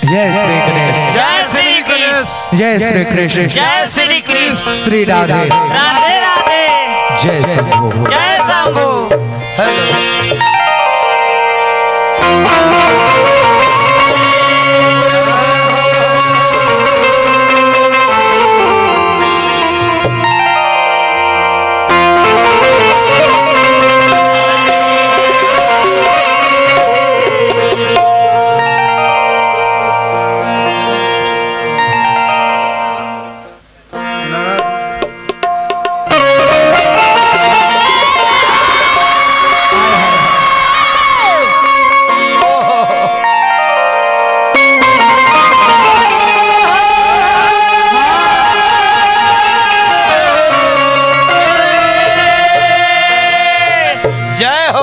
जय श्री गणेश जय श्री कृष्ण जय श्री कृष्ण जय श्री कृष्ण श्री राधे राधे राधे जय शंभू जय शंभू जय हो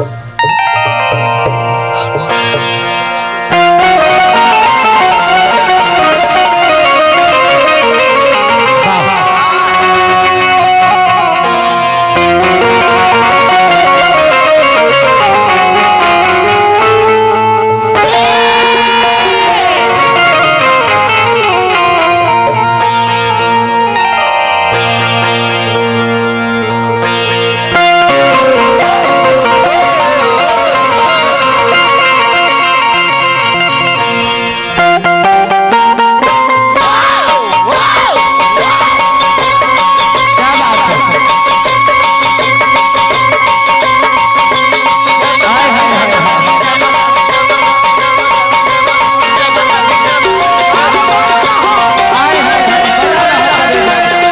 क्या बात है हाय हाय हाय हाय हाय हाय हाय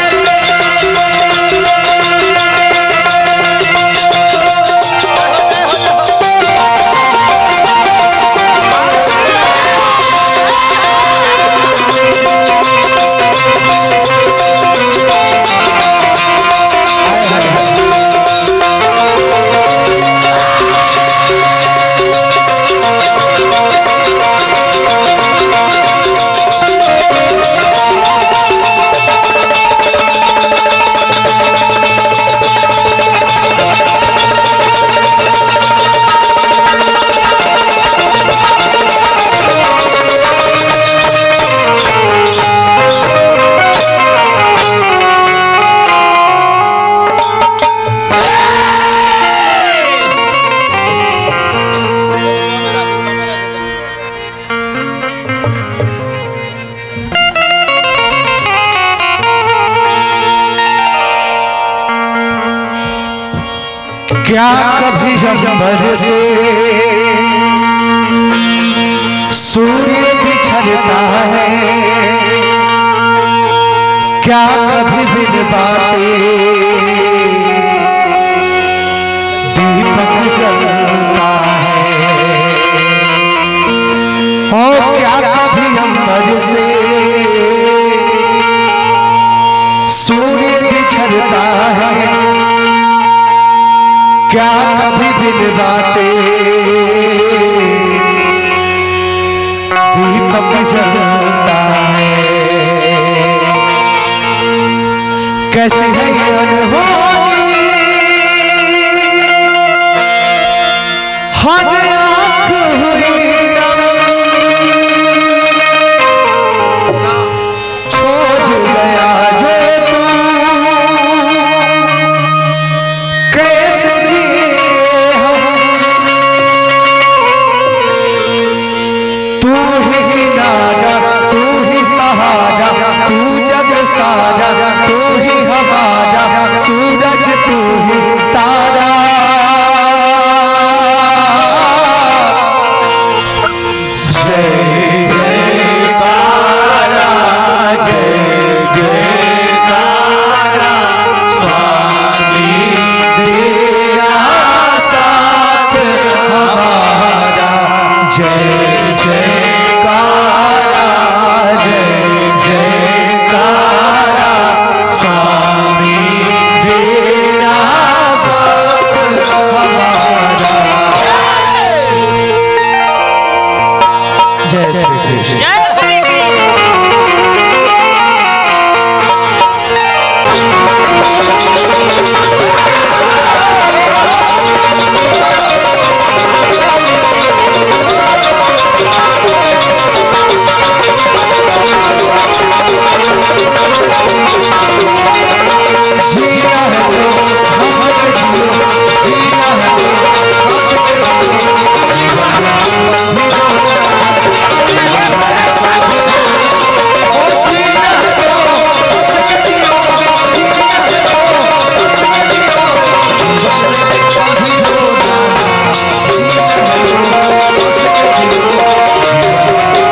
क्या कभी अंबर से सूर्य बिछड़ता है क्या कभी बिन बाते दीपक जलता है और क्या कभी अंबर से सूर्य बिछड़ता है क्या कभी बिन बाते दीपक जलता है कैसी है ये अनहोनी हर आँख हुई नम छोड़ गया जो तू कैसे जिए हम तू ही किनारा तू ही सहारा तू जग सारा तू ही हमारा सूरज तू ही तारा जय जय काला जय जय काला स्वामी तेरा साथ हमारा जय जय काला जय जय काला स्वामी तेरा साथ हमारा जय श्री कृष्ण जय श्री कृष्ण Thank जीना है तो हंस के जियो जीना है तो हंस के जियो ओ जीना है तो हंस के जियो जीना है तो हंस के जियो जीवन में कभी रोना जीना है तो हंस के जियो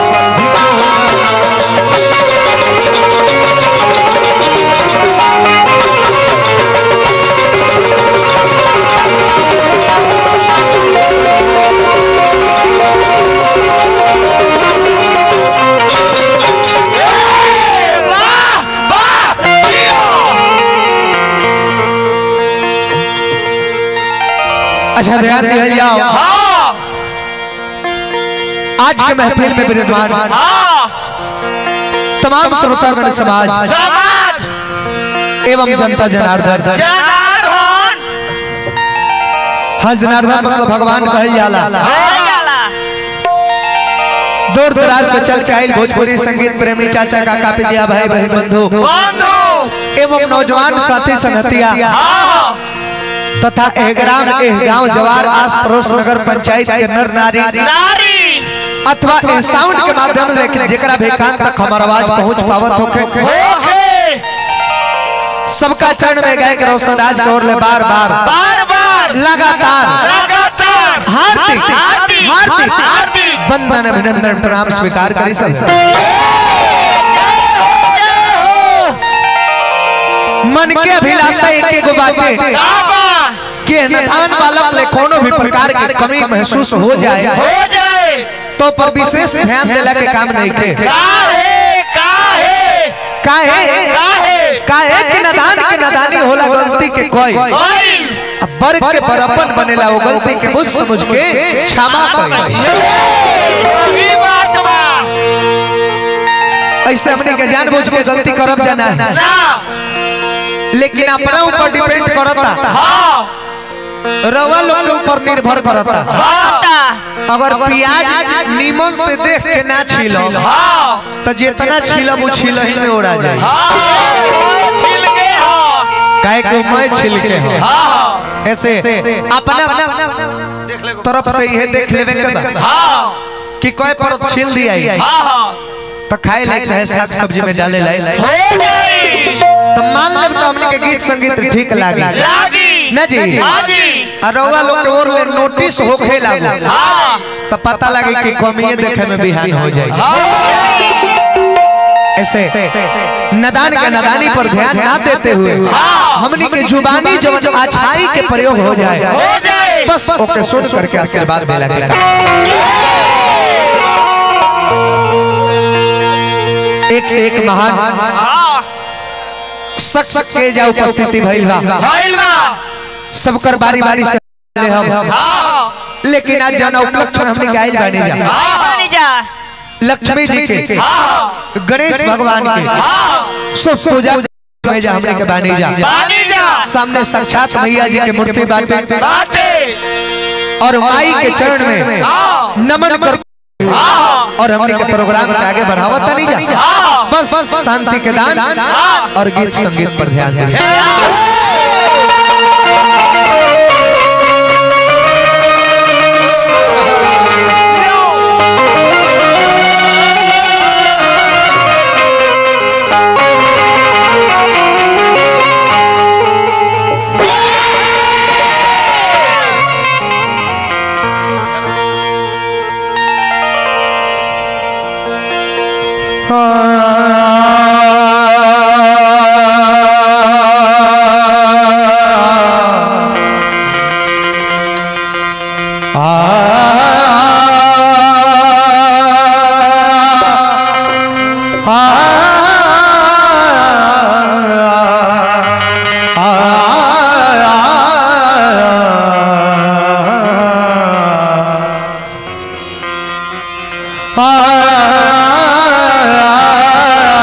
अच्छा ध्यान दिया जाओ हाँ आज के महफिल में विराजमान हाँ तमाम श्रोतागण समाज समाज एवं जनता जनार्दन जनार्दन हाँ जनार्दन मतलब भगवान कहल जाला हो जाला दूर दराज से चल के आइल भोजपुरी संगीत प्रेमी चाचा काका पितिया भाई बहन बंधु बंधु एवं नौजवान साथी संगतिया हाँ तथा एह ग्राम एह गांव जवार आस पड़ोस नगर पंचायत के नर नारी नारी अथवा एह साउंड के माध्यम से जेकरा भी कान तक हमार आवाज पहुंच पावत होके होके सबका चरण में गए के रोशन राज की ओर ले बार बार बार बार लगातार लगातार हार्दिक हार्दिक हार्दिक हार्दिक वंदन अभिनंदन प्रणाम स्वीकार करी सब मन के अभिलाषा एक एगो बाटे बाबा कि निधान बालक ले कोनो भी प्रकार की कमी महसूस हो जाए हो जाए तो पर विशेष ध्यान देला के काम नहीं खे काहे काहे काहे काहे काहे कि नदान के नदानी होला गलती के कोई कोई अब वर्ग के बरपन बनेला वो गलती के बुझ समझ के क्षमा करी सही बात बा ऐसे हमने के जानबूझ के गलती करब जाना है ना लेकिन अपना ऊपर डिपेंड करता हाँ रवा लोग के ऊपर निर्भर करता हाँ अगर प्याज नीमन से देख के ना छीलो हाँ तो जितना छीलब वो छील ही में उड़ा जाए हाँ छिल के हाँ काहे को मैं छिल के हो हाँ ऐसे अपना तरफ से यह देख लेवे के बा हाँ कि कोई पर छील दिया ही हाँ तो खाए लायक चाहे साग सब्जी में डाले लायक हो गई तो मान लेब तो हमने के गीत संगीत ठीक लागी लागी ना जी हाँ जी अरवा लोग के ओर ले नोटिस होखे लागो हाँ तो पता लगे कि कमिए देखे में बिहान हो जाए ऐसे नदान के नदानी पर ध्यान ना देते हुए हमनी के जुबानी जब अच्छाई के प्रयोग हो जाए हो जाए बस ओके सुन करके आशीर्वाद मिला के एक से एक महान हाँ शख्स के जा उपस्थिति भइल बा भइल बा सबकर बारी बारी से ले हम हाँ लेकिन आज जाना उपलक्ष्य में हमने गाइल बानी जा हाँ जा लक्ष्मी जी के हाँ गणेश भगवान के हाँ सब पूजा में जा हमने के बानी जा पानी जा सामने साक्षात मैया जी के मूर्ति बाटे बाटे और माई के चरण में हाँ नमन कर हाँ और हमने के प्रोग्राम के आगे बढ़ावत नहीं जा हाँ बस शांति के दान और गीत संगीत पर ध्यान दें आ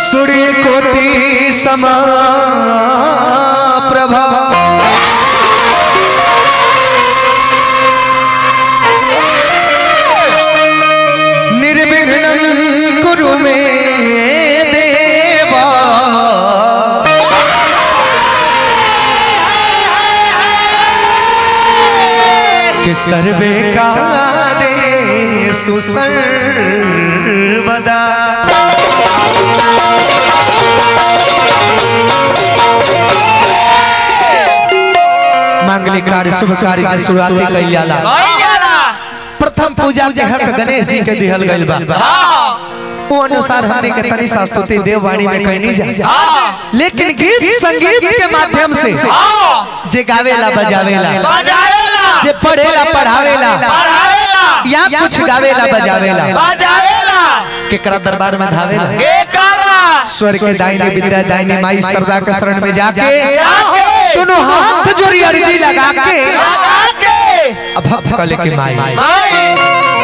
सूर्य कोटि समा प्रभा निर्विघ्नं कुरु मे देवा कि सर्वे कारेषु सर्वदा मांगलिक कार्य शुभ कार्य के शुरुआती कइल जाला प्रथम पूजा के हक गणेश जी के दिहल गइल बा वो अनुसार हमने के तनी संस्तुति देववाणी में कहनी जा लेकिन गीत संगीत के माध्यम से जे गावेला बजावेला जे पढ़ेला पढ़ावेला या कुछ गावेला बजावेला केकरा दरबार में धावेला स्वर के दाहिने विद्या दाहिने माई सरदा के शरण में जाके दोनों हाथ जोड़ी अर्जी लगा के अब भक्त कले के माई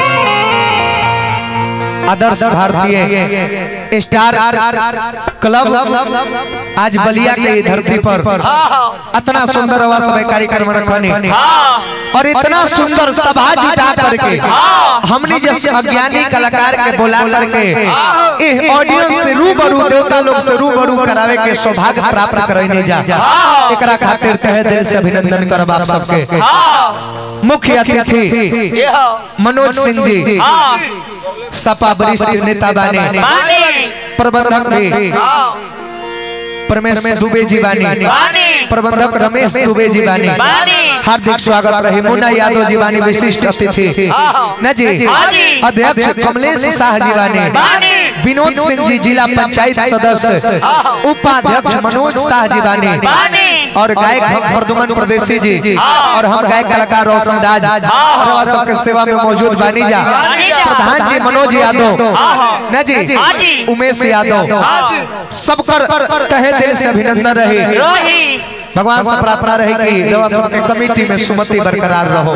आदर्श भारतीय स्टार क्लब आज बलिया के धरती पर इतना सुंदर हुआ सब कार्यक्रम रखने और इतना सुंदर सभा जुटा करके हमने जैसे अज्ञानी कलाकार के बुला करके इस ऑडियंस से रूबरू देवता लोग से रूबरू करावे के सौभाग्य प्राप्त करने जा एकरा खातिर तहे दिल से अभिनंदन करब आप सबके मुख्य अतिथि मनोज सिंह जी सपा वरिष्ठ नेता बाने प्रबंधक भी परमेश्वर दुबे जी बानी प्रबंधक रमेश दुबे जी बानी हार्दिक स्वागत रहे मुन्ना यादव जी बानी विशिष्ट अतिथि न जी अध्यक्ष कमलेश शाह जी बानी विनोद सिंह जी जिला पंचायत सदस्य उपाध्यक्ष मनोज शाह जी बानी और गायक हम प्रदुमन प्रदेशी जी और हम गायक कलाकार रोशन राज और सबके सेवा में मौजूद बानी जा प्रधान जी मनोज यादव न जी उमेश यादव सबकर तहे दिल से अभिनंदन रहे भगवान से प्रार्थना रहे कि देवा सबके कमेटी में सुमति बरकरार रहो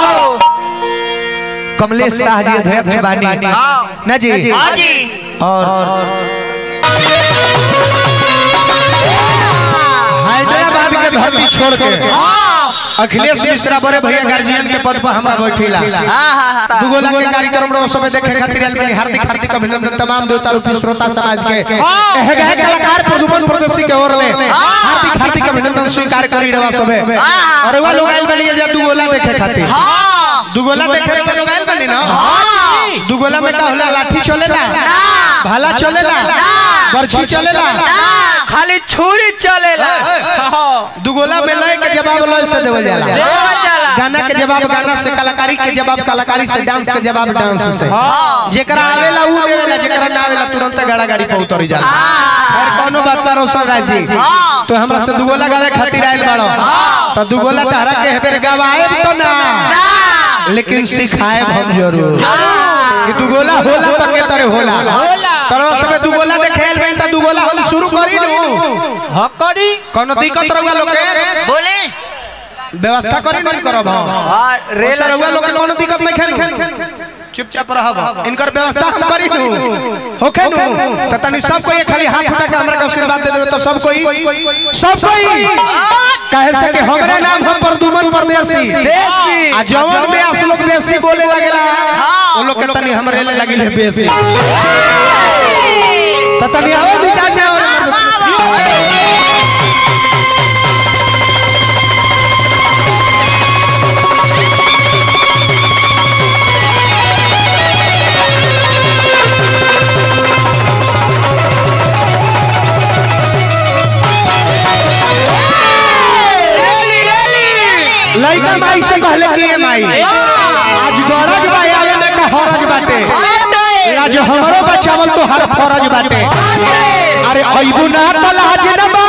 कमलेश शाह जी अध्यक्ष बानी न जी और हैदराबाद के धरती छोड़ के अखिलेश मिश्रा बड़े भैया गार्जियन के पद पर हमरा बैठिला दुगोला के कार्यक्रम रो समय देखे खातिर आइल बनी हार्दिक हार्दिक अभिनंदन तमाम देवता रूपी श्रोता समाज के एह गाय कलाकार प्रदुमन प्रदर्शी के ओर ले हार्दिक हार्दिक अभिनंदन स्वीकार करी रवा सबे और वा लोग आइल बनी जे दुगोला देखे खातिर दुगोला देखे रवा लोग आइल बनी ना दुगोला में का होला लाठी चलेला भाला चलेला बर्छी चलेला खाली छुरी चलेला दुगोला में लय के जवाब लय से देवल जाला देवल जाला। गाना के जवाब गाना से कलाकारी के जवाब कलाकारी से डांस के जवाब डांस से जेकरा आवेला ऊ देवेला जेकरा ना आवेला तुरंत गाड़ा गाड़ी पे उतरी जाला और कोनो बात पर रोशन राज जी तो हमरा से दुगोला गावे खातिर आइल बाड़ो तो दुगोला तारा के हेबेर गवाए तो ना लेकिन सिखाए हम जरूर कि दुगोला होला तो के तरह होला तरह सब दुगोला देखे आइल बइन त दुगोला हम शुरू करी नु हकड़ी कोनो दिक्कत रहुआ लोग के बोले व्यवस्था करी नहीं करब हम और रेल रेल रहुआ लोग के कोनो दिक्कत नहीं खेलू चुपचाप रहब इनकर व्यवस्था हम करी नु होखे नु त तनी सब कोई खाली हाथ उठा के हमरा के आशीर्वाद दे देबे तो सब कोई सब कोई कहे से कि हमरे नाम हम प्रदुमन परदेसी देसी। आ जवन व्यास लोग बेसी बोले लगेला वो लोग के तनी हमरे ले लगिले बेसी त तनी आवे मिजाज में और लइका माई से कहले कि ए माई आज गरज बा आवे में का हरज बाटे आज हमरो बचावल तो हर फरज बाटे अरे अइबू ना त लाज न बा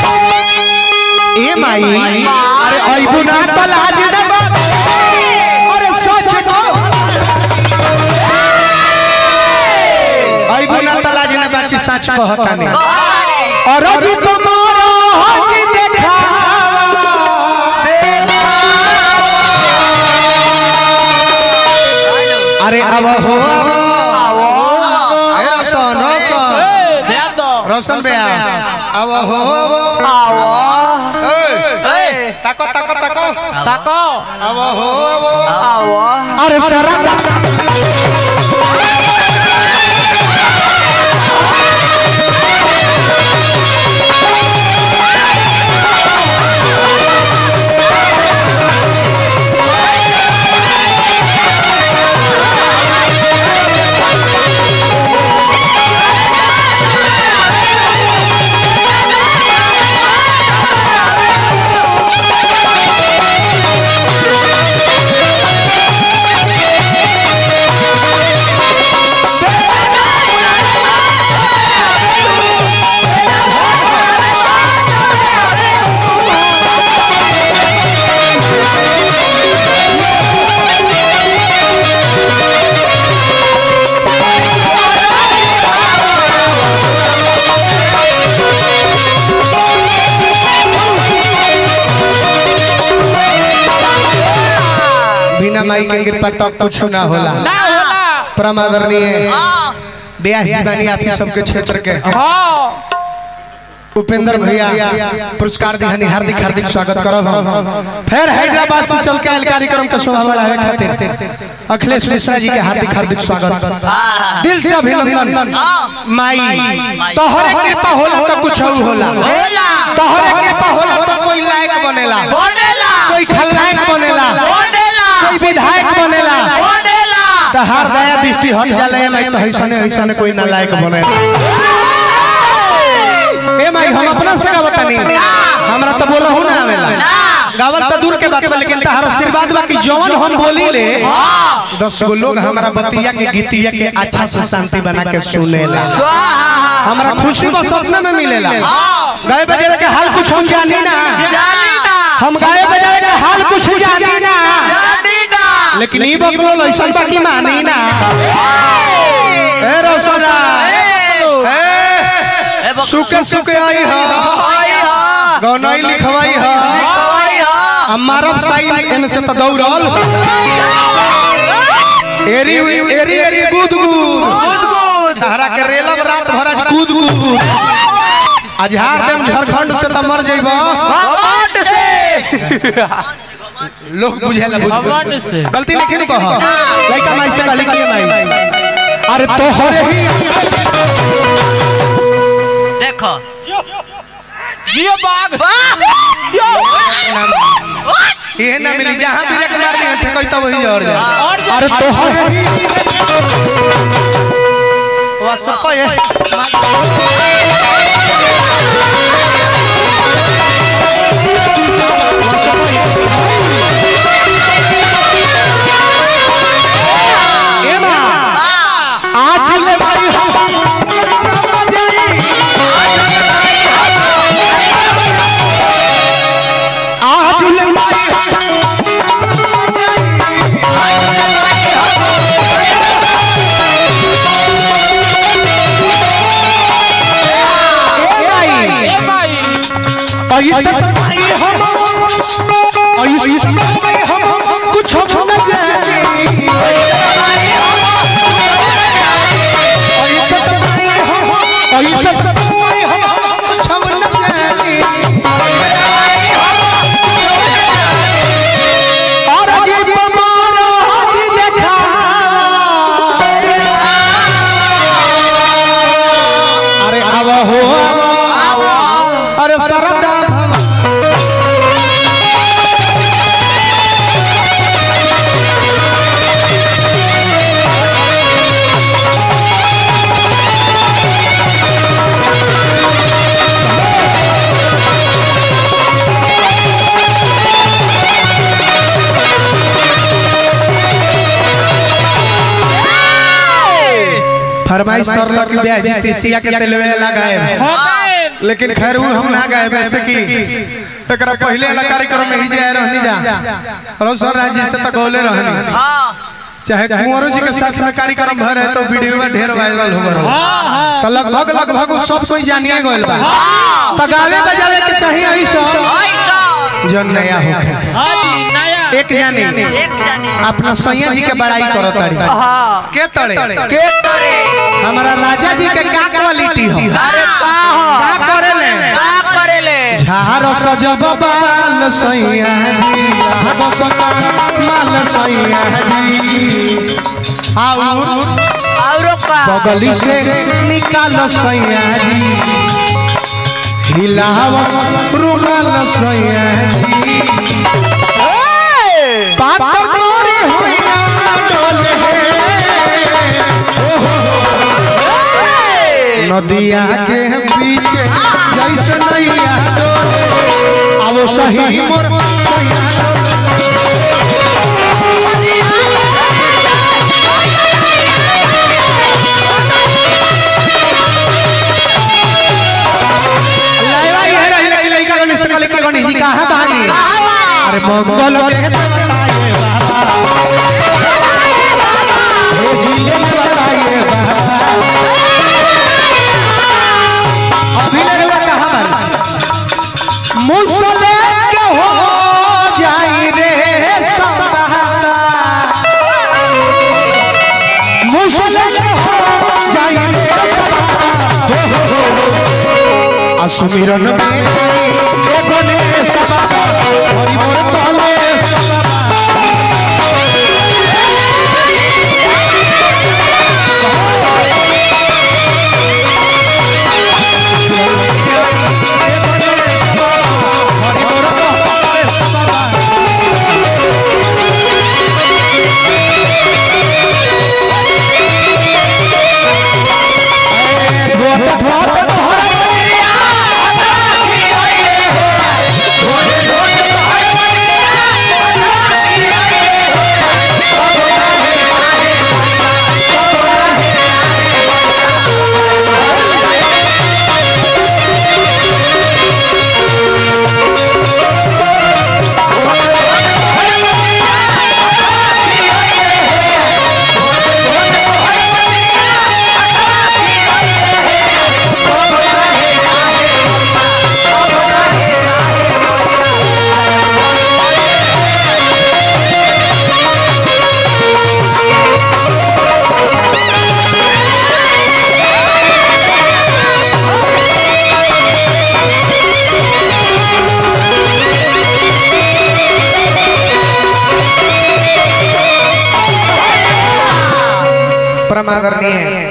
ए माई अरे अइबू ना त लाज न बा अरे सच को अइबू ना त लाज न बाची सच कहतानी और जी तुम्हारा हज देखावा अरे अब हो अब ए, सन सन रोशन ब्यास अब हो आओ ए ताको ताको ताको ताको अब हो आओ अरे सरा बिना माई के कृपा तब कुछ ना होला ना होला परमादरणीय ब्यास जी बानी आप ही सबके क्षेत्र के हाँ उपेंद्र भैया पुरस्कार दिहानी हार्दिक हार्दिक स्वागत करब हम फिर हैदराबाद से चल के आयल कार्यक्रम के शोभा बढ़ावे खातिर अखिलेश मिश्रा जी के हार्दिक हार्दिक स्वागत दिल से अभिनंदन माई तोहरे कृपा होला तो कुछ और होला होला तोहरे कृपा होला तो कोई लायक बनेला बोलेला कोई खलनायक बनेला बोलेला कोई विधायक बनेला बोलेला तो हर दया दृष्टि हट जाले माई तो ऐसने ऐसने कोई नालायक बनेला ए माई हम अपना से गावतानी हमरा तो बोला हूं ना आवेला गावल तो दूर के बात बा लेकिन तहार आशीर्वाद बा कि जवन हम बोली ले दस गो लोग हमरा बतिया के गीतिया के अच्छा से शांति बना के सुनेला स्वाहा हमरा खुशी बस सपने में मिलेला गाय बजावे के हाल कुछ हम जानी ना जानीना हम गाय बजावे के हाल कुछ जानी ना जानीना लेकिन ई बकलो लइसन बाकी मानी ना ए रोशना ए सुके सुके आई ह आई हा गौनई लिखवाई ह आई हा अमारब साइन एन से त दौड़ल एरी एरी एरी गुद गुद तहरा के रेलब रात भर आज कूद कूद आज हार देम झारखंड से त मर जइब घमंड से लोग बुझेला बुझ घमंड से। गलती नहीं किन कह लइका माई से कहली कि माई अरे तोहरे ही देखो जियो बाग ये ना मिली जहां ब्रेक मार दी ठेकई तो वही और जा और जा- अरे तोहरे ही वा सपा ये ए मां आज ले भाई हम आज ले भाई ए भाई ऐसे भाई हम ऐसे भाई हम कुछ न जाने ऐसे भाई हम ऐसे भाई हम कुछ न जाने और अजीब मारो जी देखा अरे अब हो अरे सरदा भव फरमाइश करल कि ब्याजी तीसिया के तेलवे लगाए होता लेकिन खैर उ हम ना गए वैसे कि एकरा पहले वाला कार्यक्रम में ही जाए रहनी जा रोशन राज जी से तो गौले रहनी हाँ चाहे कुंवरों जी के साथ में कार्यक्रम भर है तो वीडियो में ढेर वायरल हो गए तो लगभग लगभग उ सब कोई जानिए गइल बा तो गावे बजावे के चाहिए आई सब ऐसा जो नया होखे हाँ जी नया एक जानी एक जानी अपना सैया जी के बड़ाई करो तारी हाँ के तड़े के करे हमारा राजा जी के का क्वालिटी हो अरे का सजब बाल सैया जी लहर सजब माल सैया जी आउर औरो का बगली से निकाल सैया जी हिलावस रुमाल सैया जी पातर तोरे होइया डोले नदिया के पीछे जैसे नैया डोले आवो सही मोर सैया लाइवा ये रही लगी लड़का गणेश का लेके गणेश जी कहाँ बहानी अरे मंगल के बताइए बाबा हे जिले में बताइए बाबा अभी लगवा कहाँ बानी मुसले के हो जाई रे सबाता मुसले के हो जाई रे सबाता हो हो हो आ सुमिरन में एगो ने सबाता हरि मोर तले सबाता हरि मोर तले सबाता भोट भोट परमादरणीय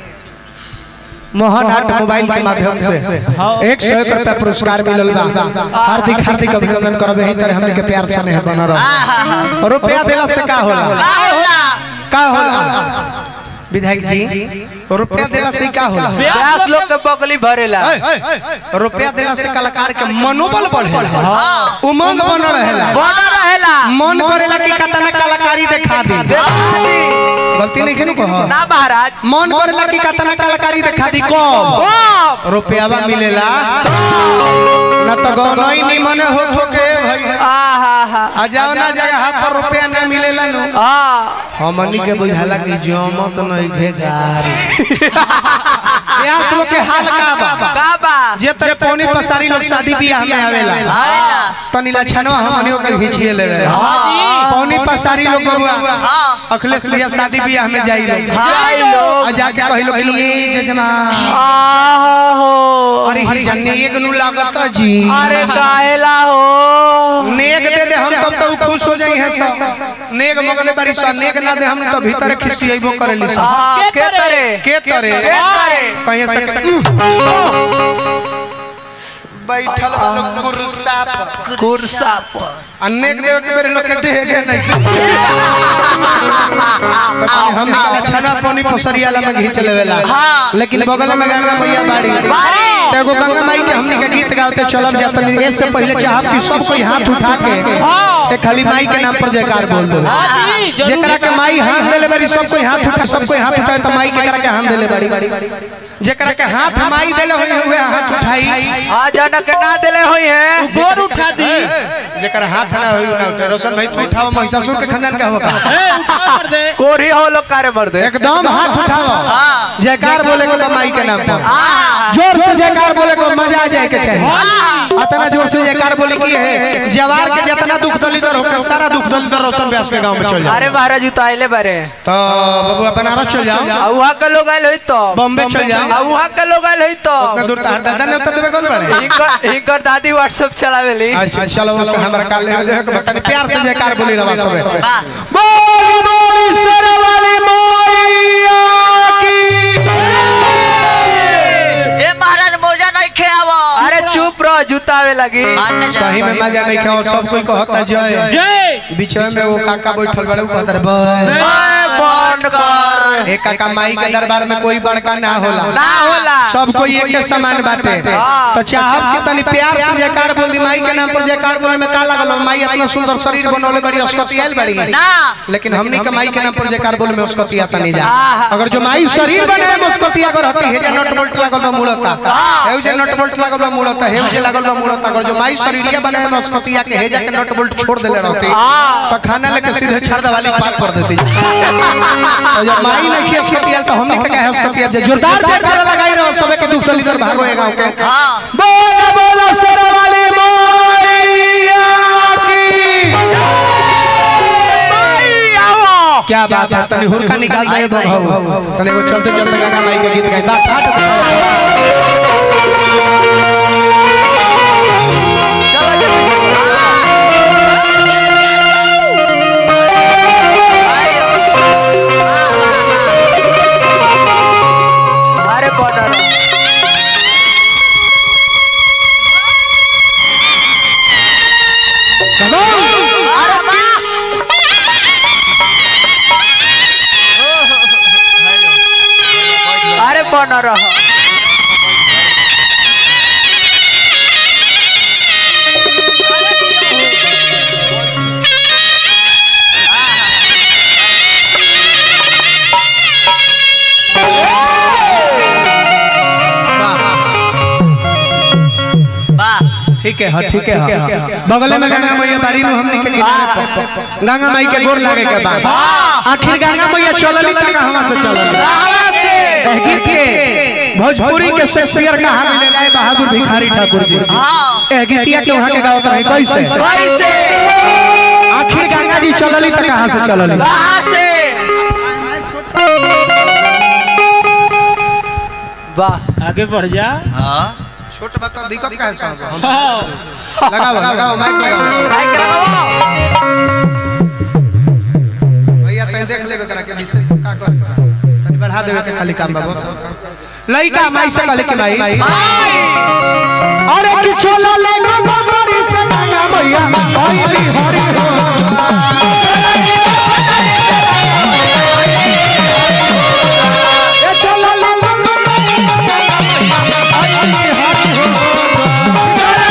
मोहन आर्ट मोबाइल के माध्यम से एक सौ एक रुपया पुरस्कार मिलल बा हार्दिक हार्दिक अभिनंदन करबे ही तरह हमने के प्यार स्नेह बना रहो रुपया देला से का होला का होला विधायक जी रुपया देला से का होला ब्यास लोग के बकली भरेला रुपया देला से कलाकार के मनोबल बढ़ेला उमंग बन रहेला बना रहेला मन करेला कि कतना कलाकारी दिखा दी गलती नहीं खेनु कहो ना महाराज मन करेला कि कतना कलाकारी दिखा दी कम कब रुपयावा मिलेला ना तो गौनई निमन हो ठोके भई आहा हा आ जाओ ना जगह पर रुपया ना मिलेला नु आ हमनी के बुझाला कि जमत नहीं घेगारी प्यास लोग के हाल का बा का बा जे तरे पौनी पसारी लोग शादी बियाह में आवेला आवेला तनी लछनवा हमनियो के घिचिए लेवे पौनी पसारी लोग बबुआ अखिलेश भैया शादी बियाह में जाई लोग हाय लोग आ जाके कहिलो कि ये जजमान आहा हो अरे ही जन्ने एक नु लागत जी अरे काहेला हो नेक दे दे हम तब तो उ खुश हो जाई है सब नेक मगले बारी सा नेक ना दे हम तो भीतर खिसियबो करेली सब हाँ, के तरे के तरे के तरे कहीं से बैठल वालो कुर्सा पर कुर्सा पर अनेक देव के बेरे लोग के ढेगे नहीं पता नहीं हम निकला छना पानी पसरियाला में घींच लेवेला लेकिन बगल में गंगा मैया बाड़ी तो एगो गंगा माई के हमनी के गीत गाते चलब जात नहीं इससे पहले चाहब कि सब कोई हाथ उठा के ते खाली माई के नाम पर जयकार बोल दो जेकरा के माई हाथ देले बारी सब कोई हाथ उठा सब कोई हाथ उठाए तो माई के करा के हाथ देले बाड़ी जेकरा के हाथ माई देले होई हुए हाथ उठाई आ जाना के ना देले होई है गोर उठा दी जेकर हाथ ना होई ना उठे रोशन भाई तू उठाओ महिषासुर के खानदान का होगा ए उठा कर दे कोरी हो लोग कारे मर दे एकदम हाथ उठाओ जयकार बोले को माई के नाम पर आहा जोर से जयकार बोले को मजा आ जाए के चाहिए अतना जोर से जयकार बोली की है जवार के जितना दुख दलिदर होकर सारा दुख दलिदर रोशन व्यास के गांव में चल जाओ अरे महाराज तो आइले बारे तो बाबू बनारस चल जाओ आ वहाँ के लोग आइल होई तो बॉम्बे चल जाओ आ वहाँ के लोग आइल होई तो उतना दूर तार दादा ने उत्तर देवे कौन बड़े इनकर इनकर दादी व्हाट्सएप चलावेली अच्छा चलो वो हमरा काल ले जो है कि बकनी प्यार से जयकार बोली रवा सबे बोली बोली सरवाली मैया की ए महाराज मौजा नहीं खेआवो अरे चुप रहो जूता आवे लगी मानने जा सही में मजा नहीं खाओ सब कोई कहता जय जय बीच में वो काका बैठल बड़े वो कहता रे बय बंद कर एक काका माई के दरबार में कोई बड़का ना होला ना होला सब कोई एक के समान बाटे तो चाहब कि तनी प्यार से जयकार बोल दी माई के नाम पर जयकार बोले में का लागल माई इतना सुंदर शरीर बनौले बड़ी अस्कती आइल बड़ी ना लेकिन हमनी के माई के नाम पर जयकार बोले में अस्कती आता नहीं जा आहा। अगर जो माई शरीर बने में अस्कती अगर होती है जे नट बोल्ट लागल बा मुड़ता हेउ जे नट बोल्ट लागल बा मुड़ता हेउ जे लागल बा मुड़ता अगर जो माई शरीरिया बने में अस्कती के हेजा के नट बोल्ट छोड़ देले रहती तो खाना लेके सीधे छड़दा वाली पार कर देती तो जब माई नहीं की अस्कती तो हमनी के कहे अस्कती जे जोरदार जयकार लगाई रहो सबे के दुख दलिदर भागो ए गांव के हाँ बोला बोला सरवाली मैया की क्या बात है तनी हुरका निकाल दे भाऊ तनी वो चलते चलते गाना माई के गीत गाई बात फाट अरे बॉर्डर अरे वाह अरे बॉर्डर रहो वाह ठीक है हाँ ठीक है हाँ बगल में गंगा मैया बारी नु हमनी के किनारे पर गंगा माई के गोर लागे के बाद आखिर गंगा मैया चलली तक हवा से चलली एह गीत के भोजपुरी के शेक्सपियर कहा मिले राय बहादुर भिखारी ठाकुर जी हाँ एह गीतिया के वहां के गावत रहे कैसे कैसे आखिर गंगा जी चलली तक कहां से चलली कहाँ से वाह आगे बढ़ जा हाँ छोट बता दिक्कत का है साहब लगाओ लगाओ माइक लगाओ माइक लगाओ भैया तनी देख लेबे करा के विशेष का कर तनी बढ़ा देवे के खाली काम बाबू लइका माई से कहले के माई अरे कि चलो ले गोबरी से संगा मैया आई भी हरि हो ए चलो ले गोबरी से संगा मैया आई भी हरि हो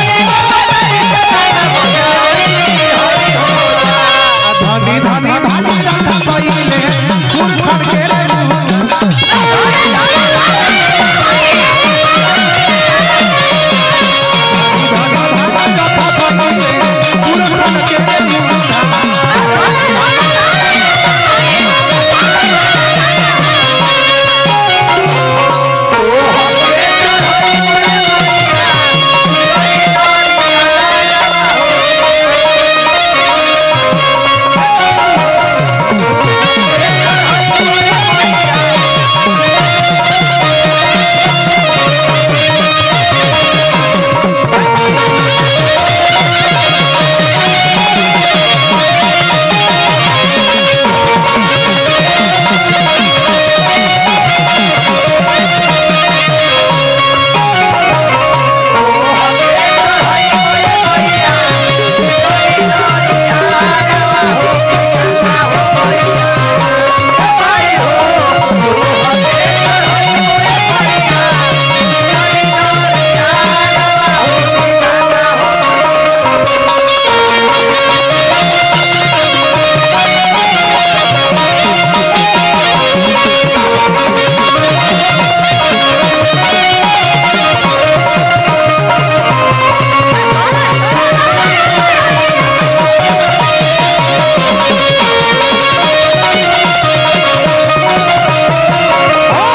धनी धनी भाली रखा पहिले फूल फड़ के रे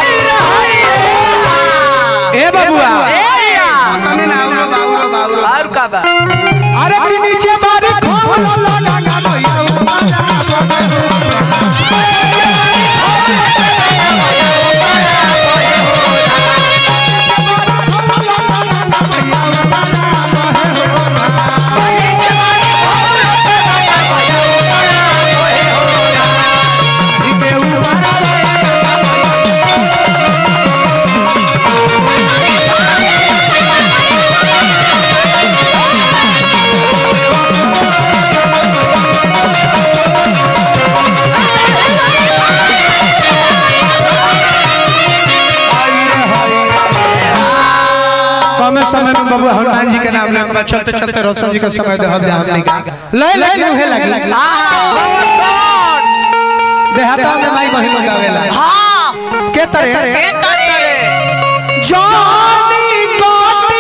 ए बबुआ तने ना आउरो बाउरो बाउरो और बा अरे कि नीचे बारी खोल लगा गा भैया कमे समय में बाबू हनुमान जी के नाम ले के चलते चलते रोशन जी के समय दे हम जा हमने का ले लेकिन उहे लगी देहाता में माई बहिन गावेला हाँ के तरह के करे जानी कोटी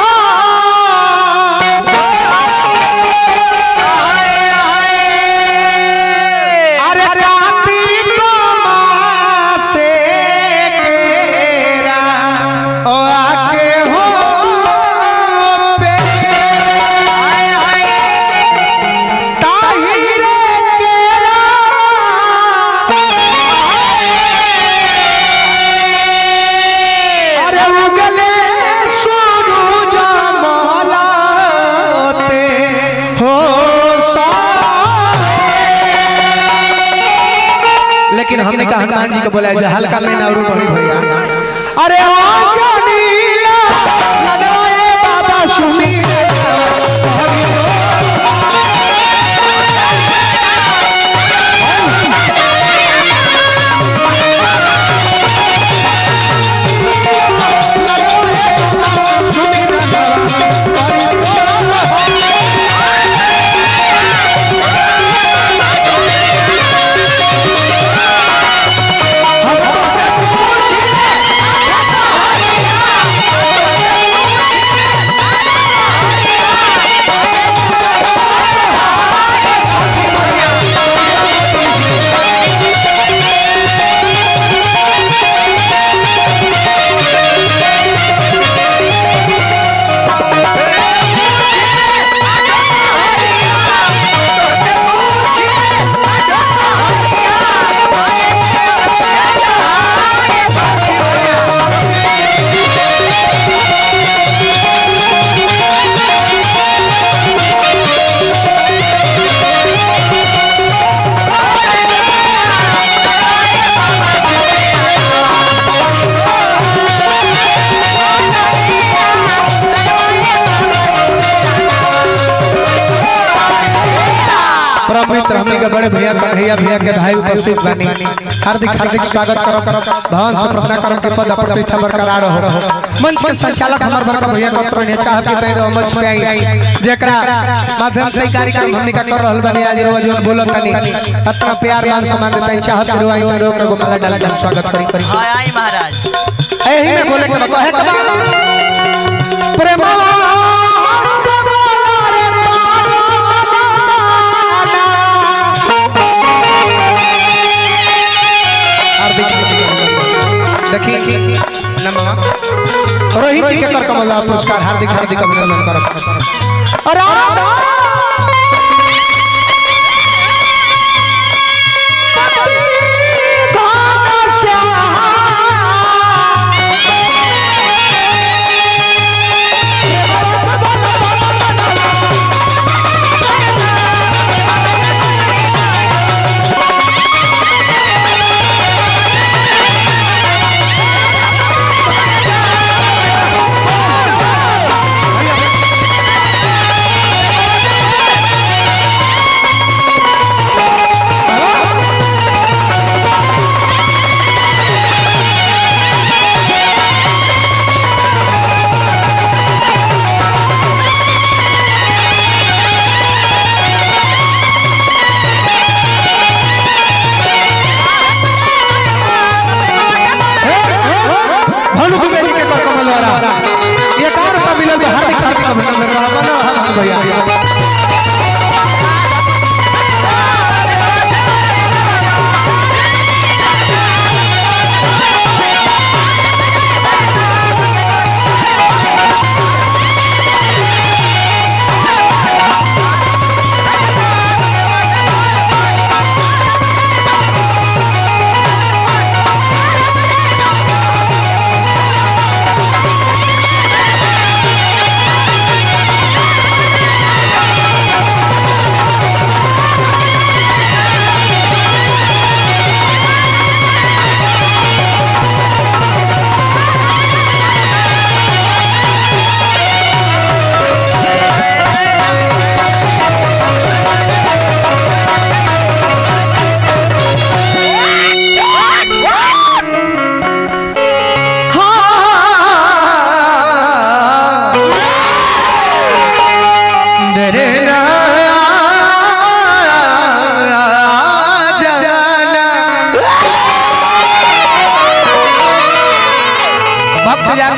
अरे कार्तिक मासे केरा ओ आके हो पे ताहिरे केरा अरे उगले सूरज मलाते हो लेकिन हमने कहा हनुमान जी को बोला जो हल्का में ना बड़ी भैया अरे ओ नीला लगवाए बाबा सुनी परम मित्र हमने के बड़े भैया कन्हैया भैया के भाई उपस्थित बानी हार्दिक हार्दिक स्वागत करब भगवान से प्रार्थना करब कि पद प्रतिष्ठा बरकरार हो मंच के संचालक हमार बड़का भैया डॉक्टर ने चाह के तैयार मंच पे आई जेकरा माध्यम से ई कार्यक्रम हमने का कर रहल बानी आज रोज जो बोलत तनी इतना प्यार मान सम्मान देते चाहत के रुआई में रोक को माला डाल के स्वागत करी करी हाँ आई महाराज एही में बोले के कहे के बा प्रेमवा सबला रे देखिए नमः रोहित जी के कर कमल पुरस्कार हार्दिक हार्दिक अभिनंदन करब अरे भानु दुबे जी के कर कमल द्वारा ये कार रुपया मिलल बा, हार्दिक हार्दिक अभिनंदन करब ना हाथ भैया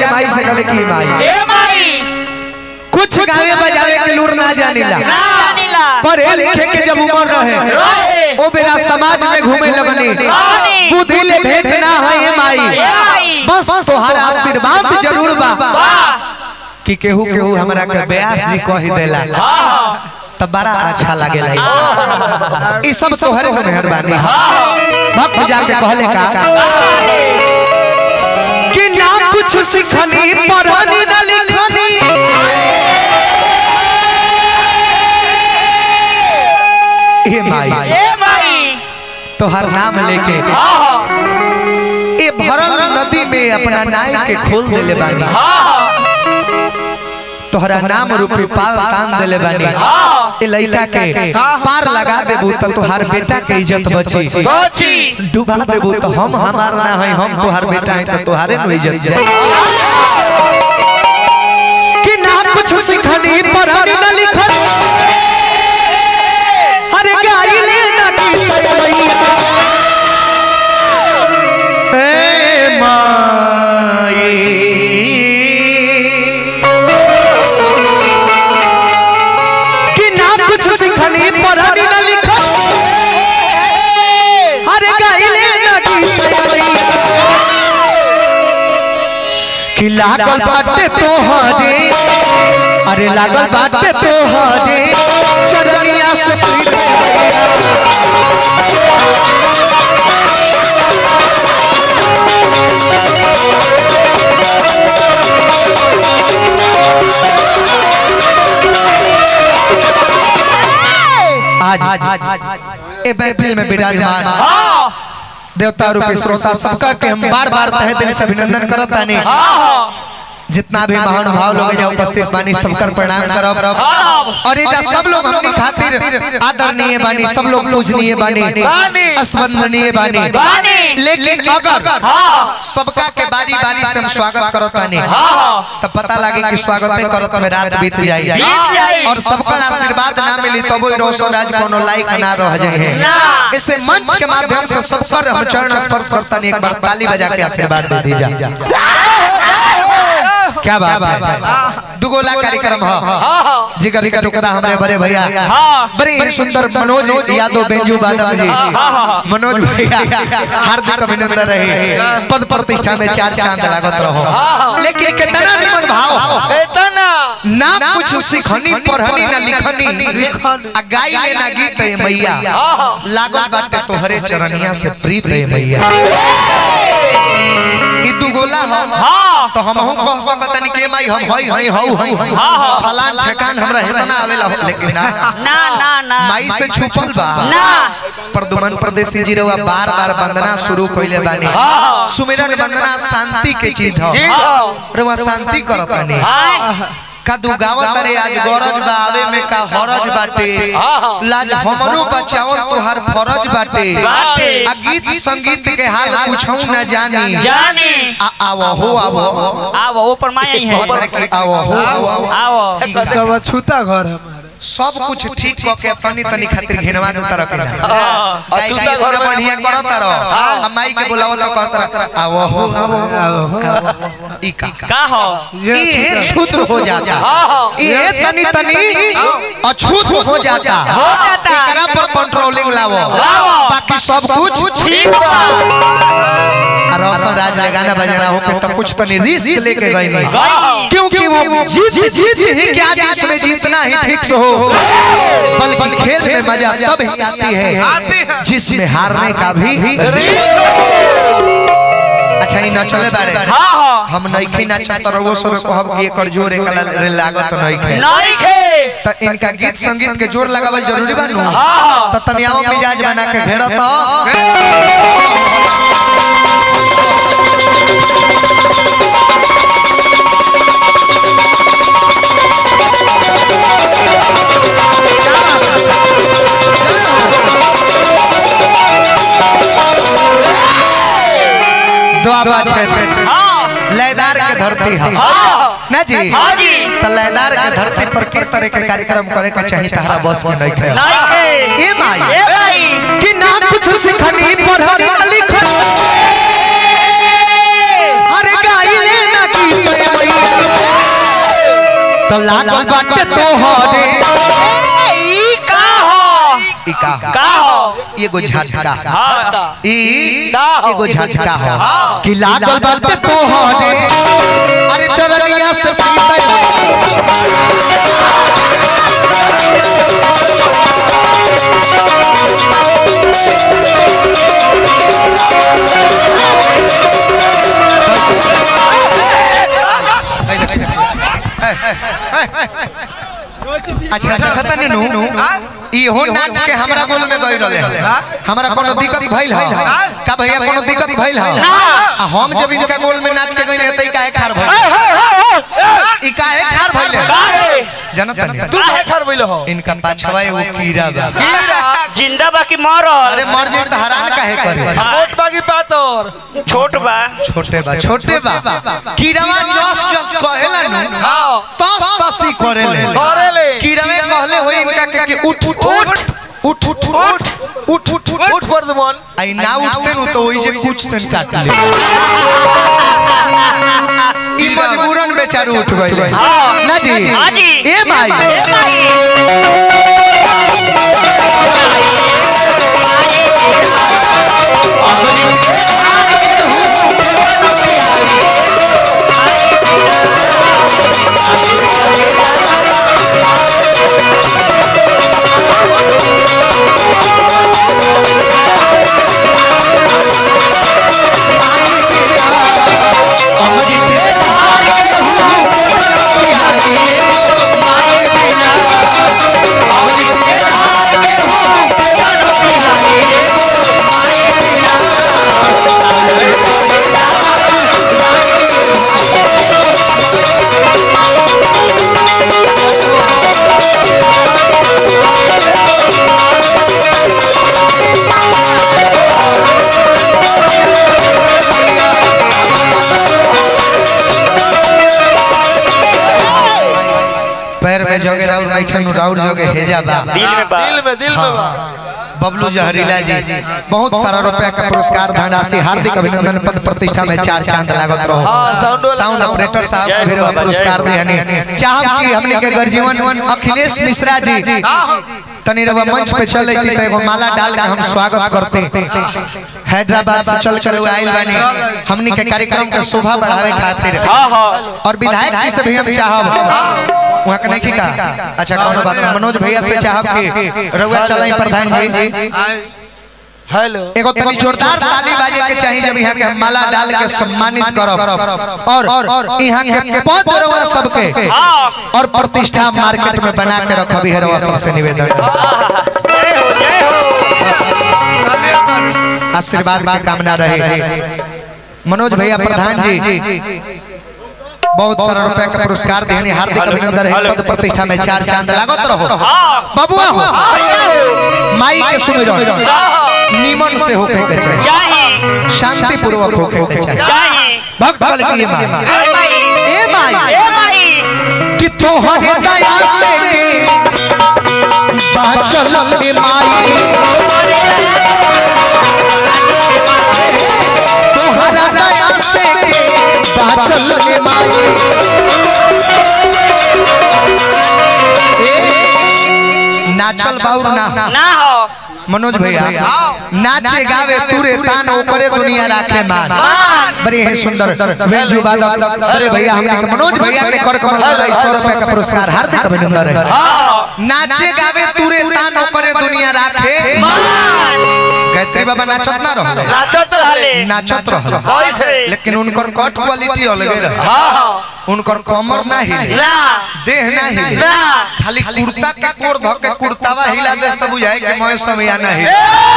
माई से कहले की माई ए माई कुछ गावे बजावे के लूर ना जानिला जानिला पढ़े लिखे के जब उम्र रहे रहे ओ बेरा समाज में घूमे लगनी रानी। बुद्धि ले भेंट ना है ये माई माई। बस तोहार आशीर्वाद जरूर बा वाह कि केहू केहू हमरा के व्यास जी कह देला हाँ तब बड़ा अच्छा लागेला ई सब तोहरे के मेहरबानी भक्त जाके कहले का कि ना कुछ सिखनी पढ़नी न लिखनी हे माई ए माई तोहर नाम लेके हाँ ए भरल नदी में अपना नाई के खोल देले बानी हाँ तोहरा नाम रूपी पाल तान देले बानी हाँ ए लइका के पार लगा देबू त तोहार बेटा के इज्जत बची कोची डुबा देबू तो हम हमार ना है हम तोहार बेटा है तो तोहारे नु इज्जत जाए कि ना कुछ सिखनी पढ़नी न लिखनी अरे गाइले ना की मैया ए माई कि ना कुछ सिखनी पढ़नी न लिखनी अरे गाइले ना की मैया कि लागल बाटे तोहरे अरे लागल बाटे तोहरे चरनिया से पीछे आज ए महफिल में विराजमान हाँ देवता रूपी श्रोता सबका के हम बार बार तहे दिल से अभिनंदन करत तानी हाँ जितना भी महानुभाव लोग जा उपस्थित बानी सबकर प्रणाम करब हाँ और एजा सब लोग हमनी खातिर आदरणीय बानी सब लोग पूजनीय बानी बानी। स्मरणीय बानी बानी। लेकिन अगर हाँ सबका के बारी बारी से हम स्वागत करत बानी हाँ तब पता लगे कि स्वागत करत में रात बीत जाई बीत जाई। और सबका आशीर्वाद ना मिली तब रोशन राज कोनो लायक ना रह जाए ना। इसे मंच के माध्यम से सबकर हम चरण स्पर्श करता नहीं एक बार ताली बजा के आशीर्वाद दे दीजा क्या बात है दुगोला कार्यक्रम है हाँ जिगर का टुकड़ा हमारे बड़े भैया हाँ। बड़ी सुंदर मनोज यादव बेंजू बादल जी हाँ, हाँ। मनोज भैया हार्दिक अभिनंदन रहे पद प्रतिष्ठा में चार चांद लागत रहो हाँ। लेकिन कितना निमन भाव इतना ना कुछ सिखनी पढ़नी ना लिखनी आ गाई ले ना गीत है मैया हाँ। लागल बाटे तोहरे चरनिया से प्रीत है मैया ई दुगोला हम हाँ तो हमहू कह सकतनी के माई हम हई हई हऊ हई हाँ, हाँ। फलान ठेकान हमरा हेतना आवेला हो लेकिन ना ना ना ना माई से छुपल बा ना प्रदुमन प्रदेशी जी रवा बार बार वंदना शुरू कइले बानी हाँ। सुमिरन वंदना शांति के चीज हो जी हाँ रवा शांति करतानी हाँ कदू गावत रे आज गरज बा आवे में का हरज बाटे हाँ। लाज हमरो बचावल तोहार फरज बाटे बाटे। आ गीत संगीत के हाल पूछऊ न जानी जानी आ आवो हो आवो आओ ऊपर माया ही है कहत रहे कि आवो हो आवो आओ सब अछूता घर हमारे सब कुछ ठीक क के तनी तनी खातिर घिनवा दू तरफ ना हाँ गाय अछूता गाय घर घर में बढ़िया करत रह हाँ। आ माई के बुलावो तो कहत रह आवो हो आवो ई का का हो ये क्षुद्र हो जाता हाँ हाँ ये तनी तनी अछूत हो जाता हो जाता। एकरा पर कंट्रोलिंग लावो लावो। बाकी सब कुछ ठीक बा और रौशन राज ने गाना बजाना हो के तो कुछ तनी रिस्क लेके गई नहीं गई। क्योंकि वो जीत जीत ही क्या जिसमें जीतना ही ठीक से हो पल पल खेल में मजा तब ही आती है जिसमें हारने का भी अच्छा ही न चले बारे हाँ हाँ हम नइखे नाचा तो रवो सब कहब कि एकर जोर एक लागत नइखे नहीं खे त इनका गीत संगीत के जोर लगावल जरूरी बा नु हाँ। त तनियाओ मिजाज बना के घेरत द्वाबा क्षेत्र हाँ लयदार के धरती है हाँ ना जी हाँ जी त लयदार के धरती पर के तरह के कार्यक्रम करे के चाहिए तहरा बस के नहीं खे नहीं खे ए माई ए भाई कि ना कुछ सिखनी पढ़नी ना लिखनी अरे गाइले ना की तो लागल बाटे तोहरे ई का हो ई का का हो ये गो झटका हाँ ई का हो? एगो झटका हो कि लागल बाटे तोहरे अरे चरनिया से पीते अच्छा देखता ने नु इहो नाच के हमरा गोल में गई रहले हमरा कोनो दिक्कत भइल है का भैया कोनो दिक्कत भइल है आ हम जब इनका गोल में नाच के गई रहते ई काहे खार भइल ई काहे खार भइल का है जानत नहीं तू है खर बोलो हो इनका पाछवा एगो कीड़ा बा हीरा जिंदा बा कि मरल अरे मर जाए तो हैरान काहे करे मोट बागी पातोर छोट बा छोटे बा छोटे बा कीड़ावा जस जस कहेला नु हां तस तसी करेले अरे ले कीड़ावे कहले होई इनका के कि उठ उठ उठ उठ उठ उठ उठ उठ उठ उठ फॉर द वन आई ना उठते नु तो ओई जे कुछ से काट ले ई मजबूरन बेचारू उठ गइल हाँ। ना जी हाँ जी ए भाई ए भाई पैर में जोगे राउर माइखन राउर जोगे हेजा बा दिल में बा दिल में दिल में बा बबलू जहरीला जी बहुत सारा रुपया का पुरस्कार धनराशि हार्दिक अभिनंदन पद प्रतिष्ठा में चार चांद लागत रहो हाँ, साउंड वाला साउंड साउंड। ऑपरेटर साहब जय को भी बाबा, पुरस्कार जय देहनी चाहब कि हमने के गर्जीवन अखिलेश मिश्रा जी तनी रवा मंच पे चले की तो एगो माला डाल के हम स्वागत करते हैदराबाद से चल कर आइल बानी हमनी के कार्यक्रम के शोभा बढ़ावे खातिर हाँ हाँ और विधायक जी से भी हम चाहब वहाँ के नहीं का अच्छा कोनो बात नहीं मनोज भैया से चाहब कि रउआ चलाई प्रधान जी हेलो एगो तनी जोरदार ताली बाजे के चाहिए जब यहाँ के हम माला डाल के सम्मानित करब और यहाँ के पद रउआ सबके हाँ और प्रतिष्ठा मार्केट में बना के रखब है रउआ सबसे निवेदन जय हो जय हो आशीर्वाद की कामना रहे मनोज भैया प्रधान जी बहुत सारा रुपया का पुरस्कार देने हार्दिक अभिनंदन है पद प्रतिष्ठा में चार चांद लागत रहो हाँ बबुआ हो माई के सुन निमन से होके के चाहिए चाहिए शांति पूर्वक होके के चाहिए चाहिए भक्त कल की ये माई ए भाई ए माई ए भाई कि तोहरे दया से के बाचल में माई तोहरा दया से के बाचल में माई ए, नाचल बाउर ना ना हो मनोज भैया नाचे गावे तुरे तान ओपरे दुनिया राखे मान बड़ी है सुंदर वेंजू बादक अरे भैया हमने के मनोज भैया के कर कमल वाला सौ रुपए का पुरस्कार हार्दिक अभिनंदन है नाचे गावे तुरे तान ओपरे दुनिया राखे गायत्री बाबा नाचत ना रहो नाचत रहले नाचत रहो कैसे लेकिन उनकर कट क्वालिटी अलग रहे हाँ हाँ उनकर कमर ना हिले ना देह ना हिले ना खाली कुर्ता का कोर धो के कुर्तावा हिला देस त बुझाए कि मैं समय ना हिले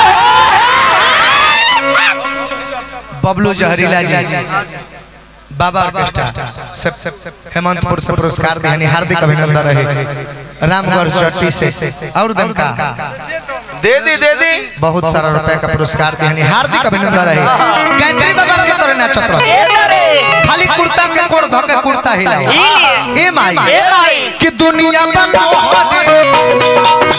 बबलू जहरीला जी बाबा ऑर्केस्ट्रा से हेमंतपुर से पुरस्कार देने हार्दिक अभिनंदन रहे रामगढ़ चट्टी से और दमका दे दी दे दी बहुत सारा रुपए का पुरस्कार देने हार्दिक अभिनंदन रहे गायत्री बाबा के तरह नाचत रहे ए रे खाली कुर्ता के कोर धो के कुर्ता हिला हिली। ए माई ए भाई कि दुनिया में तोहरे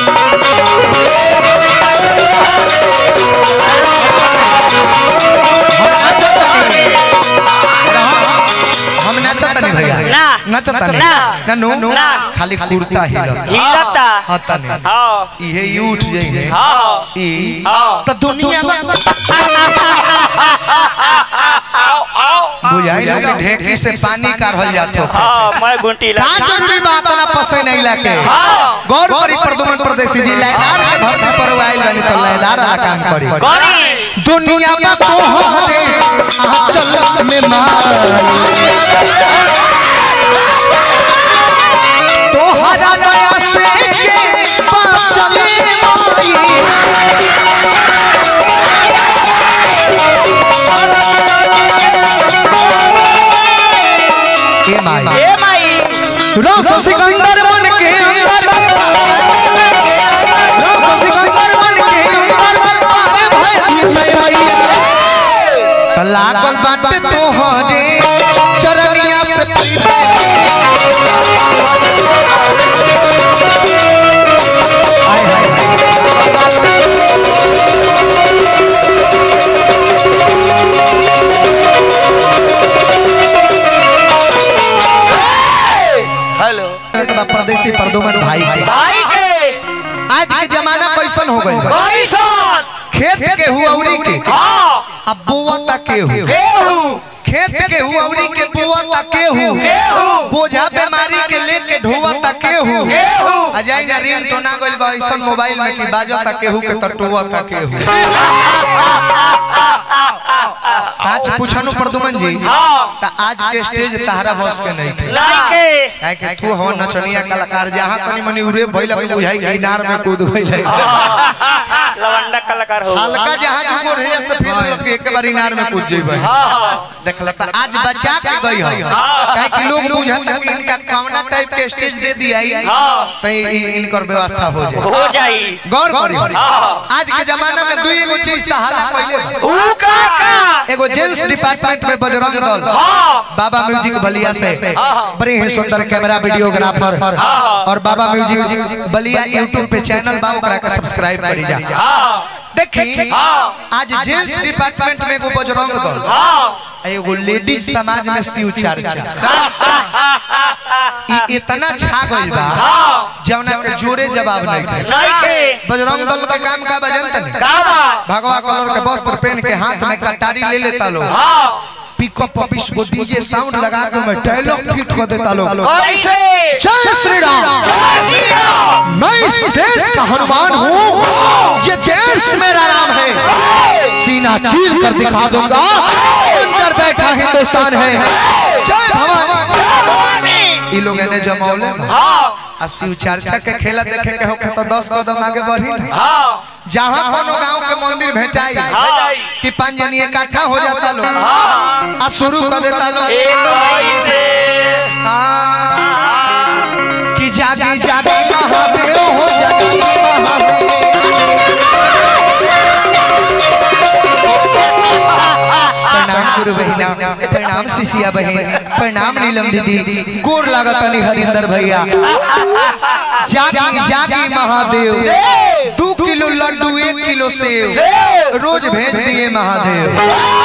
हम नाचत नहीं। हम नाचत नहीं भैया ना नचता ना। ननु ना। खाली कुर्ता हिलता हिलता हता नहीं हाँ इहे ई उठ जाइए हाँ ई हाँ तो दुनिया में बुझाई लोग ढेकी से पानी काढ़ल जात हो हाँ मैं गुंटी का जरूरी बात ना पसे नहीं लाके गौर करी प्रदुमन प्रदेशी जी लैलार के धरती पर आइल बनी तो लैलार वाला काम करी गौरी दुनिया में तोहरे आंचल में मार तोहरा दया से के बाँचल माई ए माई ए माई रस सिकंदर मन के अंदर रस सिकंदर मन के अंदर पारे भय मैया त लागल बाटे तोहरे चरनिया से पीबे हाय हाय हेलो के बा परदेसी प्रदुमन भाई के भाई के आज के जमाना कैसन हो गइल बा कैसन खेत के हुआउरी के हाँ अब बुआ तक के हु गेहूं खेत के हुआउरी के बुआ तक के हु गेहूं बोझा बीमारी के लेके ढोवा तक के हु गेहूं अजाई ना रिंग तो ना गइल बा ऐसन मोबाइल में कि बाजो तक के हु के तटुआ तक के हु सच पूछनु प्रदुमन जी हाँ त आज के स्टेज तहरा बस के नहीं के नहीं के काहे कि तू हो नचनिया कलाकार जहां तनी मनी उरे भइला के बुझाई कि इनार में कूद गइल है लवंडा कलाकार हो हल्का जहां जो रहे से फिर लोग के एक बार इनार में कूद जइबे देखला त आज बचा के गई है काहे कि लोग बुझत कि इनका कौना टाइप के स्टेज दे दिया त इ- इनकर व्यवस्था हो जाए हो जाई गौर करी आज के जमाना में दुई एगो चीज त हाला पहले बा। ऊ का का एगो जेंट्स डिपार्टमेंट में बजरंग दल बाबा म्यूजिक बलिया से बड़े ही सुंदर कैमरा वीडियोग्राफर और बाबा म्यूजिक बलिया यूट्यूब पे चैनल बा ओकरा के सब्सक्राइब करी जा देखी आज जेंट्स डिपार्टमेंट में एगो बजरंग दल आ एगो लेडीज समाज में शिव चर्चा ई इतना छा गइल बा जौना के जोरे जवाब नहीं के नहीं के बजरंग दल का काम का बजन तनी का बा भगवा कलर के वस्त्र पहन के हाथ में कटारी ले लेता लोग पिकअप ऑफिस को डीजे साउंड लगा के मैं डायलॉग फिट कर देता लोग कैसे जय श्री राम मैं इस देश का हनुमान हूँ ये देश मेरा नाम है सीना चीर कर दिखा दूंगा अंदर बैठा हिंदुस्तान है जय भवानी ई लोग ने जमौले आ शिव चर्चा के खेला देखे के होके तो दस कदम आगे बढ़ी ना जहाँ कोनो गांव के मंदिर भेटाई कि पांच जनी इकट्ठा हो जाता लोग आ शुरू कर देता लोग हाँ, कि जागी जागी महादेव हो जागी महादेव प्रणाम गुरु बहिना प्रणाम शिशिया बहन प्रणाम नीलम दीदी गोर लागत अली हरिंदर भैया जागी जागी महादेव दो किलो लड्डू एक किलो सेव रोज भेज दिए महादेव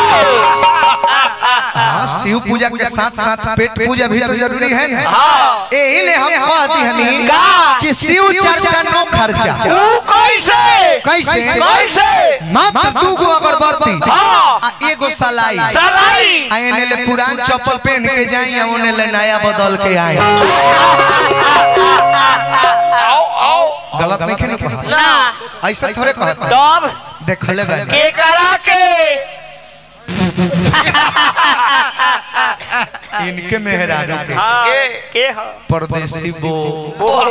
हाँ, शिव पूजा के साथ साथ पेट पूजा भी तो जरूरी है ना यही ले हम कहती हनी कि शिव चर्चा नो खर्चा कैसे कैसे कैसे मात्र दू गो अगरबत्ती हाँ। आ एगो सलाई सलाई आ एने ले पुरान चप्पल पहन के जाई आ ओने ले नया बदल के आई गलत नहीं खेनो कहा ना ऐसा थोड़े कहता तब देखले बा के करा के इनके मेहरारू के हाँ के हो परदेसी बो बोल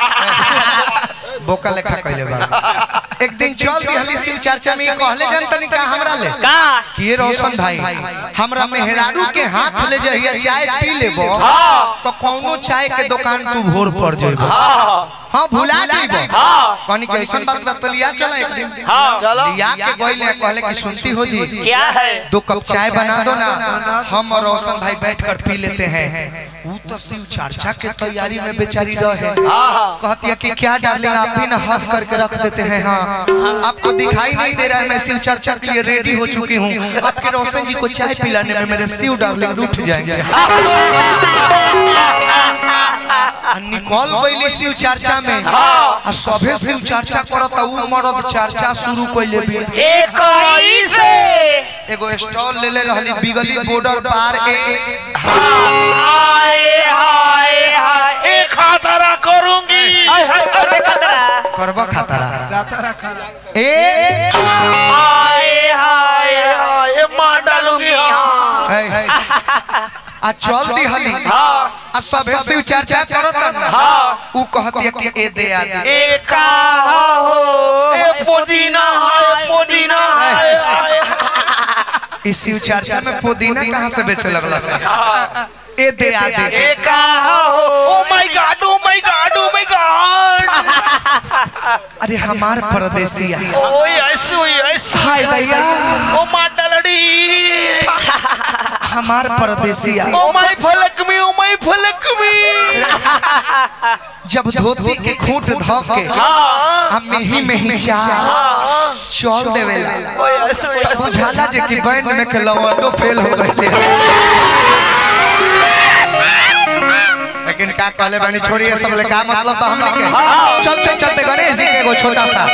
बोका लेखा कहले बा एक दिन चल दी हली शिव चर्चा में कहले जन तनी का हमरा ले का कि ये रोशन भाई हमरा मेहरारू के हाथ ले जहिया चाय पी लेबो हाँ तो कौनो चाय के दुकान तू भोर पड़ जेबो हाँ हां भुला जेबो हाँ कनी के ऐसन बात बतलिया चला एक दिन हाँ चलो लिया के गइले कहले कि सुनती हो जी क्या है दो कप चाय बना दो ना हम और रोशन भाई बैठ कर पी लेते हैं वो तो शिव चर्चा के तैयारी में बेचारी रहे कहती है कि क्या डार्लिंग आप भी ना हद करके रख देते हैं हाँ आपको दिखाई नहीं दे रहा है मैं शिव चर्चा के लिए रेडी हो चुकी हूँ आपके रोशन जी को चाय पिलाने में मेरे शिव डार्लिंग उठ जाएंगे आ निकल गईली शिव चर्चा में आ सभे शिव चर्चा करत उ मरद चर्चा शुरू कइले भी इक्कीस एगो स्टॉल ले ले रहली बिगली बॉर्डर पार ए हाय हाय हाय एक खतरा करूंगी हाय हाय अरे खतरा करबा खतरा जाता रखा ए हाय हाय हाय मार डालूंगी हाँ है। आ चल दी हली हाँ आ सभे शिव चर्चा करत ना हाँ उ कहती है कि ए दे आ दे एक हो ए पुदीना है पुदीना है हाय इस शिव चर्चा में पुदीना कहाँ से बेचे लगला से ए दे आ दे एक हो oh my god oh my god oh my god अरे हमार परदेसिया ओ यस ओ यस हाय दैया ओ मार डालड़ी हमार परदेसिया ओ माय फलक में ओ माय फलक में जब धोती के खूंट धो के हाँ हम में ही में ही चाह हाँ चल देवेला ओ यस ओ तब यस बुझाला जे कि बैंड में के लवंडो फेल हो गइले लेकिन का कहले बानी छोड़िए सब ले का मतलब बा हमने के चलते चलते गणेश जी के एगो छोटा सा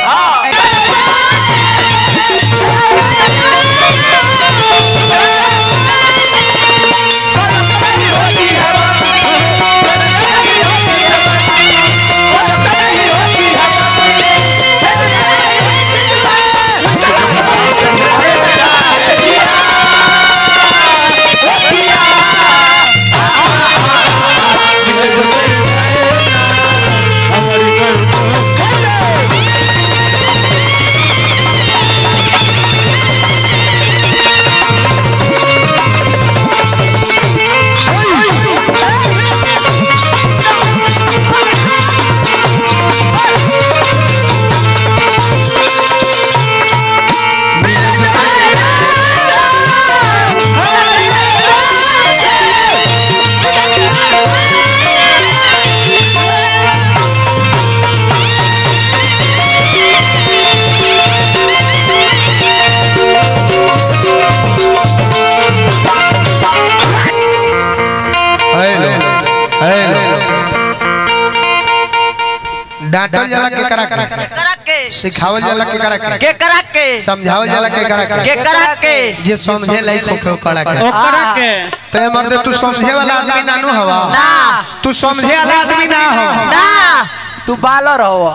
हेलो हेलो डांटल जाला के करा के करा के सिखावल जाला के करा के के करा के समझावल जाला के करा के के करा के जे समझे लाई खो करा के ओकरा के ते मर्दे तू समझे वाला आदमी नानू हवा ना तू समझे वाला आदमी ना हो ना तू बालर हो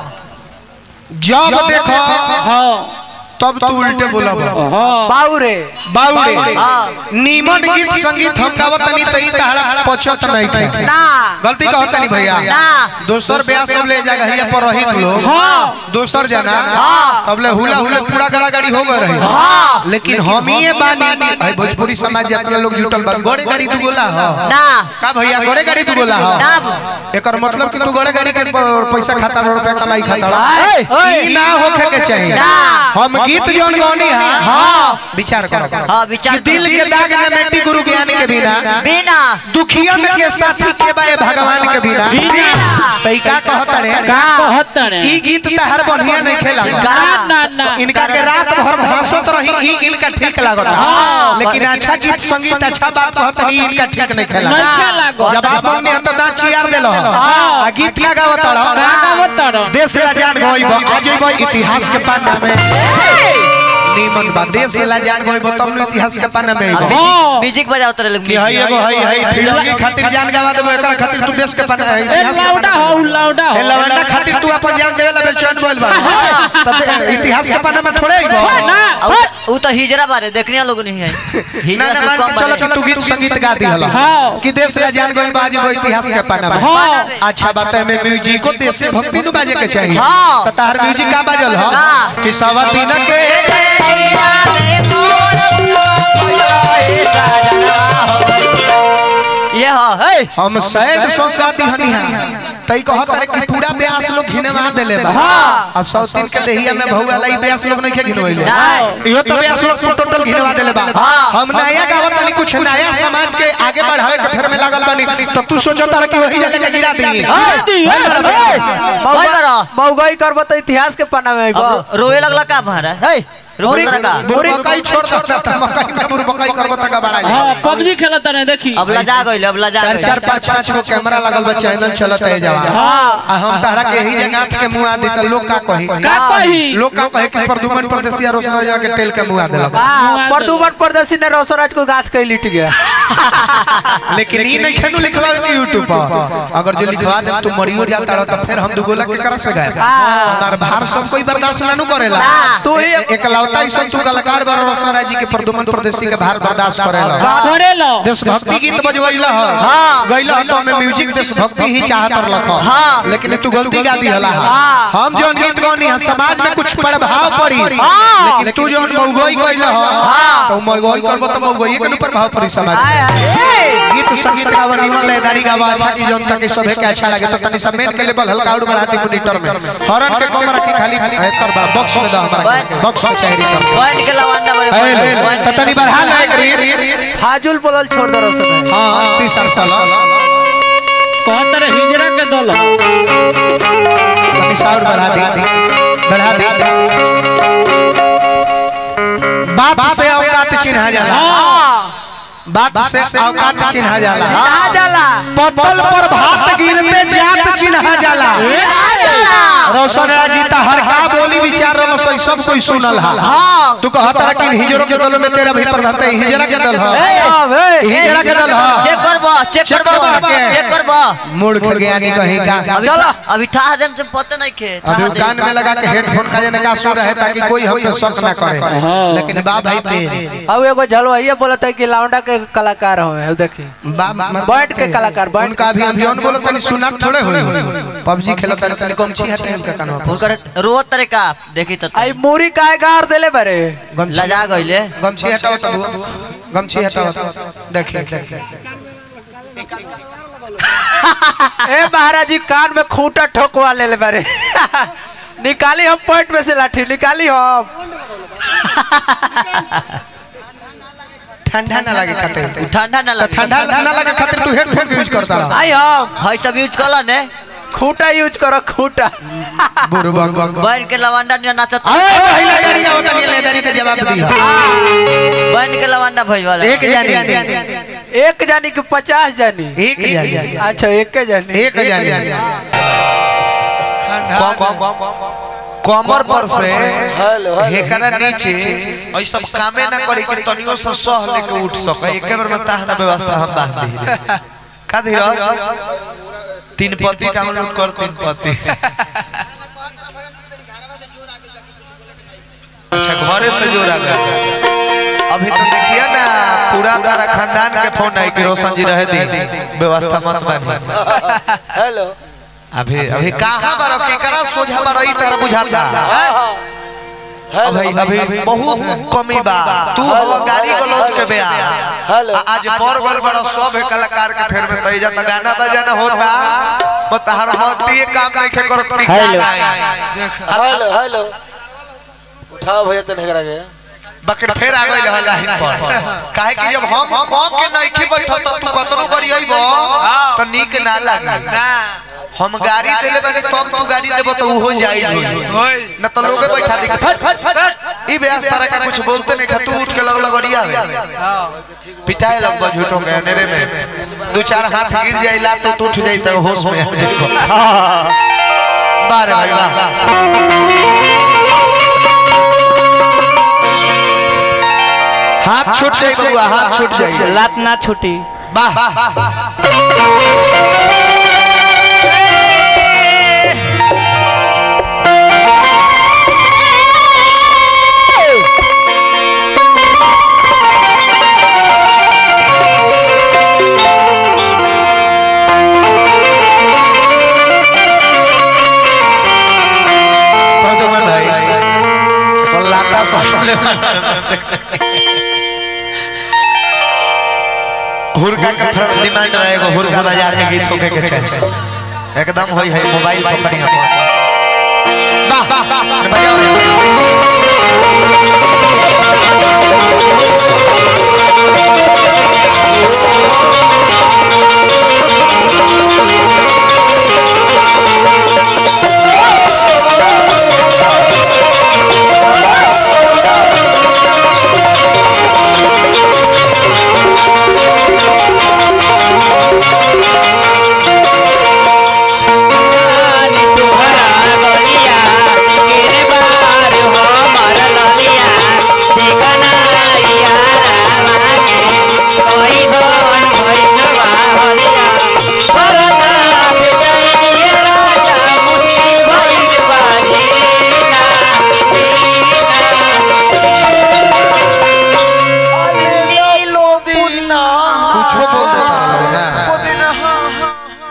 जब देखो तब तू उल्टे बोला बाउरे बाउरे हाँ। नीमन गीत संगीत हम गावत नहीं तई तहरा पछत नहीं थे ना गलती कहत नहीं भैया ना दोसर ब्याह सब ले जा गहिया पर रही लोग हाँ। दोसर जना हाँ। तब ले हुला हुले पूरा गड़ा गाड़ी हो गए रही हाँ। लेकिन हम ही बानी है भोजपुरी समाज यात्रा लोग जुटल बा गड़े गाड़ी दू गोला हो ना का भैया गड़े गाड़ी दू गोला हो ना एकर मतलब कि तू गड़े गाड़ी के प- पैसा खाता रुपया कमाई खाता ओए। ई ना होखे के चाहिए ना। हम गीत जौन गौनी है हाँ। विचार करो हाँ विचार कि दिल के दाग न मिट्टी गुरु ज्ञान के बिना बिना दुखियन के साथी के बाए भगवान के बिना बिना तई का कहत रे कहतने ई गीत तहर बढ़िया नहीं खेला ना ना ना इनका के रात भर भाषत रही ई इनका ठीक लागत लेकिन अच्छा गीत संगीत अच्छा बात कहत नहीं इनका ठीक नहीं खेला नइखे लागत। जब आप हमने तो दांत चियार देलो आ गीत का गावत का गावत तारो? देश ला जान गइब आज गइब इतिहास के पन्ना में नीमन बा देश ला जान गइब तब न इतिहास के पन्ना में आइब हाँ म्यूजिक बजाओ तेरे लोग कि हई एगो हई हई फिरंगी खातिर जान गवा देबो एकरा खातिर तू देश के पन्ना ए इतिहास के लाउडा पन्ना हो में। लाउडा ए हो लवंडा खातिर तू अपन जान देवे ला बेचैन बोल बा तब इतिहास के पन्ना में थोड़े आइब ना वो तो हिजरा बारे देखने लोग नहीं है ना हिजरा ना से मान कम के चलो कि बारे तू गीत संगीत गा दी हला हाँ। कि देश ला जान गई बाजी वो इतिहास के पन्ना में हाँ। अच्छा बात है में म्यूजिक को देश से भक्ति नु बाजे के चाहिए हाँ। तो तार म्यूजिक का बाजल हो हाँ। कि सवती न के ये हाँ है हम सैड सॉन्ग गाती हनी है तई कहत रे कि पूरा ब्यास लोग घिनवा देले बा आ सौतीन के देहिया में भौआ लाई ब्यास लोग नहीं घिनवइले इहो तो ब्यास लोग तो टोटल घिनवा देले बा हम नया गावत तनी कुछ नया समाज के आगे बढ़ावे के फेर में लागल बानी तो तू सोचत रे कि वही जगह के गिरा दी भाई बड़ा मौगई करब तो इतिहास के पन्ना में आइबो अब रोए लगला का भारा है रोए लगला का बुरबकाई छोड़ सकता था मकई में बुरबकाई करबो तक बड़ा हाँ जाए पबजी खेलत रहे देखी अब लजा गइल अब लजा चार गइल चार पाँच पाँच गो कैमरा लगल बा चैनल चलत है जवान आ हम तारा के यही जगह के मुआ दी त लोग का कही का कही लोग का कहे कि प्रदुमन परदेसिया रोशन राजा के टेल के मुआ देलक हाँ, प्रदुमन प्रदर्शी ने रोसराज को गाथ के लिट गया लेकिन ई नहीं खेनु लिखवावे के YouTube पर अगर जो लिखवा दे तू मरियो जाता रह तो फिर हम दुगोला के करा से गए हमार भार सब कोई बर्दाश्त ना करेला तू ही एक लौता ही सब तू कलाकार बार रोशन राजा जी के प्रदुमन परदेसी के भार बर्दाश्त करेला करे लो देशभक्ति गीत बजवैला ह हाँ। गइला ह तो हमें म्यूजिक देशभक्ति ही चाहत रख हाँ। लेकिन तू गलती गा दिहला हाँ। हम जो गीत गौनी है समाज में कुछ प्रभाव पड़ी लेकिन तू जो मौगोई कइला ह तो मौगोई करबो तो मौगोई के ऊपर प्रभाव पड़ी समाज आय में आय गीत संगीत गावा निमन लयदारी गावा अच्छा की जोन का के सभे के अच्छा लगे तो तनी सब मेन के लेवल हल्का और बढ़ा दी मॉनिटर में हॉर्न के कम रखी खाली एकर बड़ा बॉक्स में दा हमारा बॉक्स में चाहिए कर पॉइंट के लवांडा बड़े तो तनी बढ़ा ले करी फाजुल बोलल छोड़ दे रोशन हां शीशा साला कहत रहे हिजरा के दल तनी साउंड बढ़ा दी बढ़ा दी बाप से औकात चिन्हा जाला बाप से औकात चिन्हा जाला आ जाला पतल पर भात गिरते जात चिन्हा जाला रोशन राजीता हर का बोली विचार रहा सही सब कोई सुनल हा हाँ तू कहत रहा कि हिजरो के दल में तेरा भी प्रधान है हिजरा के दल है हिजरा के दल है चेक करबो चेक चेक करबो करबो के। चेक करबो मूर्ख ज्ञानी कहीं का अभी चलो। अभी था जम से पता नहीं खे अभी वो कान में लगा के हेडफोन का जने का सुन रहे ताकि कोई हम पे शक ना करे लेकिन बा भाई तेरे अब एगो झलवा ये बोलत है कि लाउंडा के कलाकार हवे अब देखी बा मत- बैठ के कलाकार बैठ उनका अभी हम जौन बोलो तनी सुना थोड़े होई पबजी खेलत तनी तनी कमची हटे इनका कानवा पर उनकर रोत तरे का देखी तो आई मूरी काहे गार देले बारे गमछी लजा गइले गमछी हटाओ तब गमछी हटाओ तब देखिए देखिए ए महाराज जी कान में खूंटा ठोकवा लेले बारे निकाली हम पॉइंट में से लाठी निकाली हम ठंडा ना लगे खातिर ठंडा ना लगे ठंडा ना लगे खातिर तू हेडफोन के यूज करता रहा आई हम भाई सब यूज कला ने खूंटा यूज करो खूंटा बुरबा बहन के लवांडा ने नाचत अरे पहला गाड़ी का होता नहीं लेदारी का जवाब दिया बहन के लवांडा भई वाला एक जानी एक जानी कि पचास जानी एक जानी अच्छा एक जानी एक जानी कमर पर से हेकरा नीचे ऐ सब कामे ना करी कि तनियो से सह लेके उठ सके एके बार में ताहना व्यवस्था हम बांध दी का धीरज तीन पत्ती डाउनलोड कर तीन पत्ती अच्छा घरे से जोड़ा गया अभी तो देखिए ना पूरा तारा खानदान के फोन आई कि रोशन जी रहे दी व्यवस्था मत बानी हेलो अभी अभी कहाँ बारो केकरा सोझा बारो ई तरह बुझाता अभी अभी बहुत कमी बा तू हो गाड़ी गलौज के ब्यास हेलो। आ- आज पर गल बड़ा सब कलाकार के फेर में तई जाता गाना बजाना होता वो तहर मती काम नहीं खे करत की हेलो। हेलो हेलो उठाओ भैया तने करा गया बकर फेर आ गइल हला लाइन पर काहे कि जब हम कम के नहीं खे बैठो त तू कतनो करी आइबो त नीक ना लागी हम गाड़ी देले बानी तब तू गाड़ी देबो तो उहो जाई होई न तो लोगे बैठा दी फट फट फट ई बेस तरह का कुछ बोलते नहीं खतू उठ के लग लगड़िया में पिटाए लग गो झूठों के नेरे में दो चार हाथ गिर जाई ला तो तू उठ जाई त होश में आ जाई बारे भाई वाह हाथ छूट जाई बबुआ हाथ छूट जाई लात ना छूटी वाह प्रद्युमन भाई तो लाता सामने हुरका का डिमांड है एगो हुरका बाजार के गीत होके के चाहिए एकदम होई है मोबाइल पकड़ी अपन वाह बजाओ कुछ बोल देता लोग ना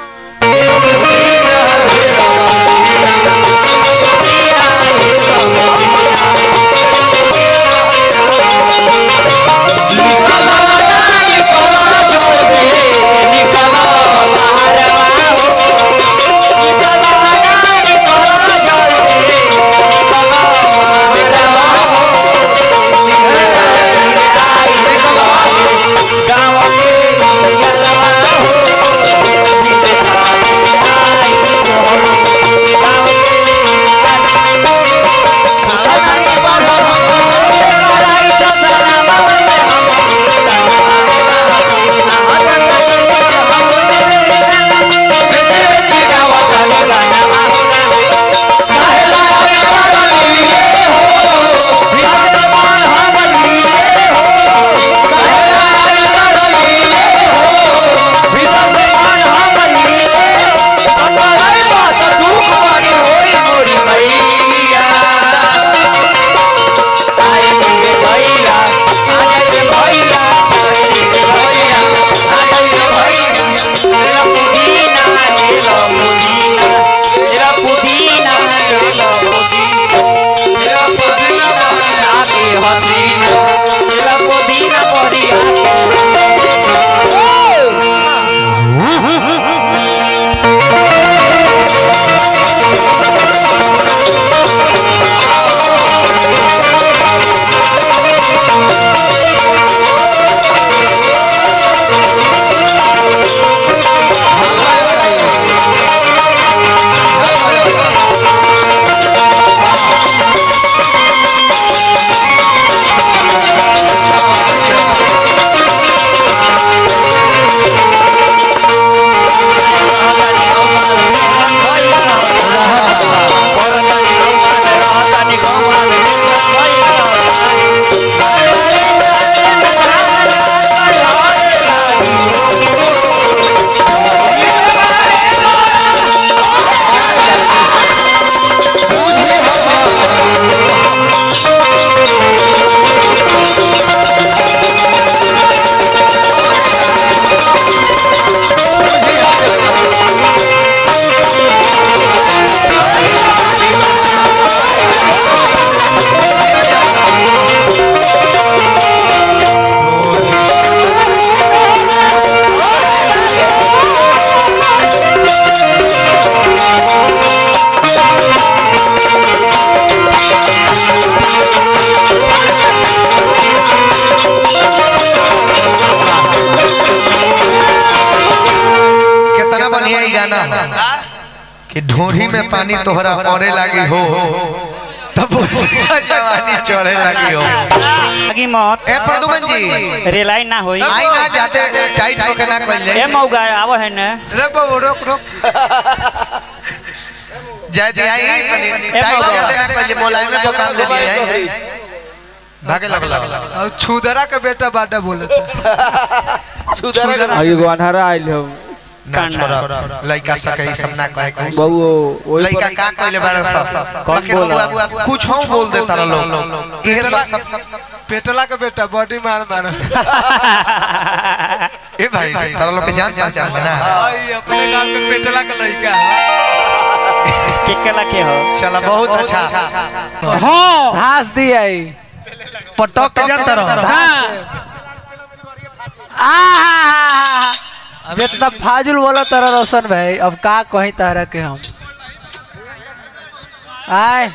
कितना बढ़िया ई गाना है कि ढोरी में पानी तोहरा औरे लागी हो तब बुझा जवानी चढ़े लागी हो आगे मत ए प्रदुमन जी रेलाई ना होई आई ना जाते टाइट होके ना कइले ए मौगा आव है ने रे बाबू रोक रोक जय जय आई टाइट जाते ना कइले मोलाई में तो काम दे दिए आई भागे लगला और छुदरा के बेटा बाटा बोले सुधार आगे अनहरा आइल हम ना छोड़ा लइका सके ई सब ना कहे के बहु वही लइका का कइले बारे सब कौन बाकी बोला? बबुआ कुछ हम बोल देता रह लोग इहे सब पेटला के बेटा बॉडी मार मार ए भाई तारा लोग के जान पहचान बना आई अपने गांव में पेटला का लड़का है के कला के हो चला बहुत अच्छा हाँ घास दिए पटक के जानता रहो हाँ आहा जितना फाजुल बोला तारा रोशन भाई अब का कहीं तारा के हम आए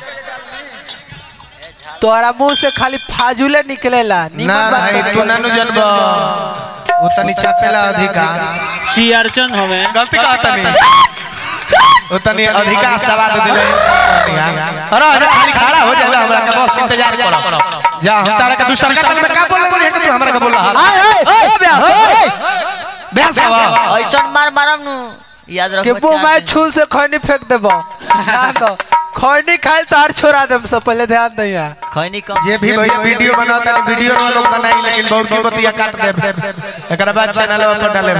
तोरा मुंह से खाली फाजुले निकलेला निमन ना बात भाई कहे। तू नानु जनब वो तनी छापेला अधिकार ची अर्चन हवे गलती कहा तनी वो तनी अधिकार सवाद दिले अरे आजा खाली खड़ा हो जाए हमरा के बस इंतजार करो जा हम तारा के दूसर का में का बोल रहे कि तू हमरा के बोल रहा आए, आए, ओ ब्यास, ओए। बेस हवा ऐसा मार मारम नु याद के रखो मुंह में छूल से खैनी फेंक देबो ध्यान दो खैनी खाइल तो हर छोड़ा देम सब पहले ध्यान दैया खैनी कम जे भी भैया वीडियो बनाता है वीडियो में लोग बनाई लेकिन बहुत की बतिया काट दे एकरा बाद चैनल पर डाले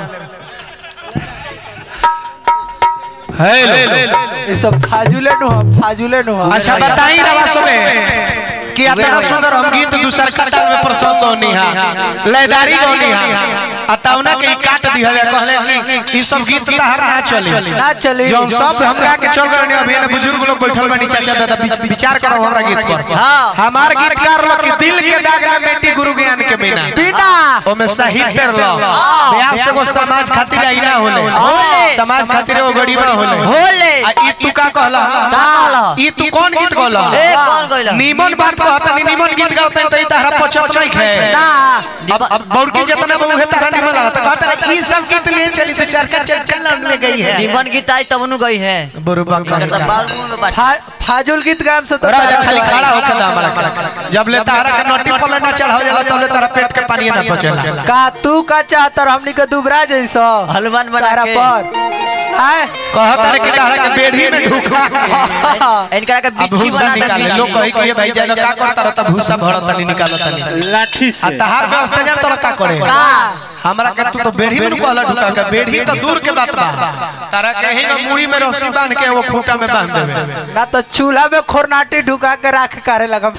हेलो ये सब फाजुले नु हम फाजुले नु हम अच्छा बताई रवा सुने कि इतना सुंदर हम गीत दूसर कतार में प्रसंग होनी है लयदारी होनी है अतौना के ई काट दिहले कहले कि ई सब गीत तहर ना चली ना चली जौन सब हमरा के चल रहे अभी ने बुजुर्ग लोग बैठल बानी चाचा दादा विच- विचार करो हमरा गीत पर हाँ। हमार गीतकार लोग के दिल के दाग ना मेटी गुरु ज्ञान के बिना बिना ओमे साहित्य लो ब्याह से वो समाज खातिर आई ना होले होले। समाज खातिर वो गरीबा होले होले आ ई तू का कहला का कहला? ई तू कौन गीत कहला ए कौन कइला नीमन बात कहता नी नीमन गीत गाता तो ई तारा पचत नहीं खे ना अब अब बौरकी जितना बहु है तारा निमन लगता कहता है ई सब गीत नहीं चली तो चर्चा चल में गई है निमन गीत आई तब नु गई है बुरुबा कहता बाल मुंह में बात फा- फाजुल गीत गाम से तो राजा खाली खड़ा होके दा हमरा के। जब ले तारा के नोटी पर ना चढ़ा जाला तब ले तारा पेट के पानी ना पचेला का तू का चाहतर हमनी के दुबरा जैसा हनुमान बना तारा के पर आए कहता है कि तारा के बेड़ी में ढुका के इनकरा के अब बिच्छी भूसा बना दे निकाले बिच्छी। लोग कही कि ये भाई जानो का करता रहता भूसा भरता नहीं निकालता नहीं लाठी आ से तहार व्यवस्था जान तोरा का करे का हमरा के तू तो बेड़ी में कहला ढुका के बेड़ी तो दूर के बात बा तारा के ही ना मुड़ी में रस्सी बांध के वो खूंटा में बांध देवे ना तो चूल्हा में खोरनाटी ढुका के राख करे लगम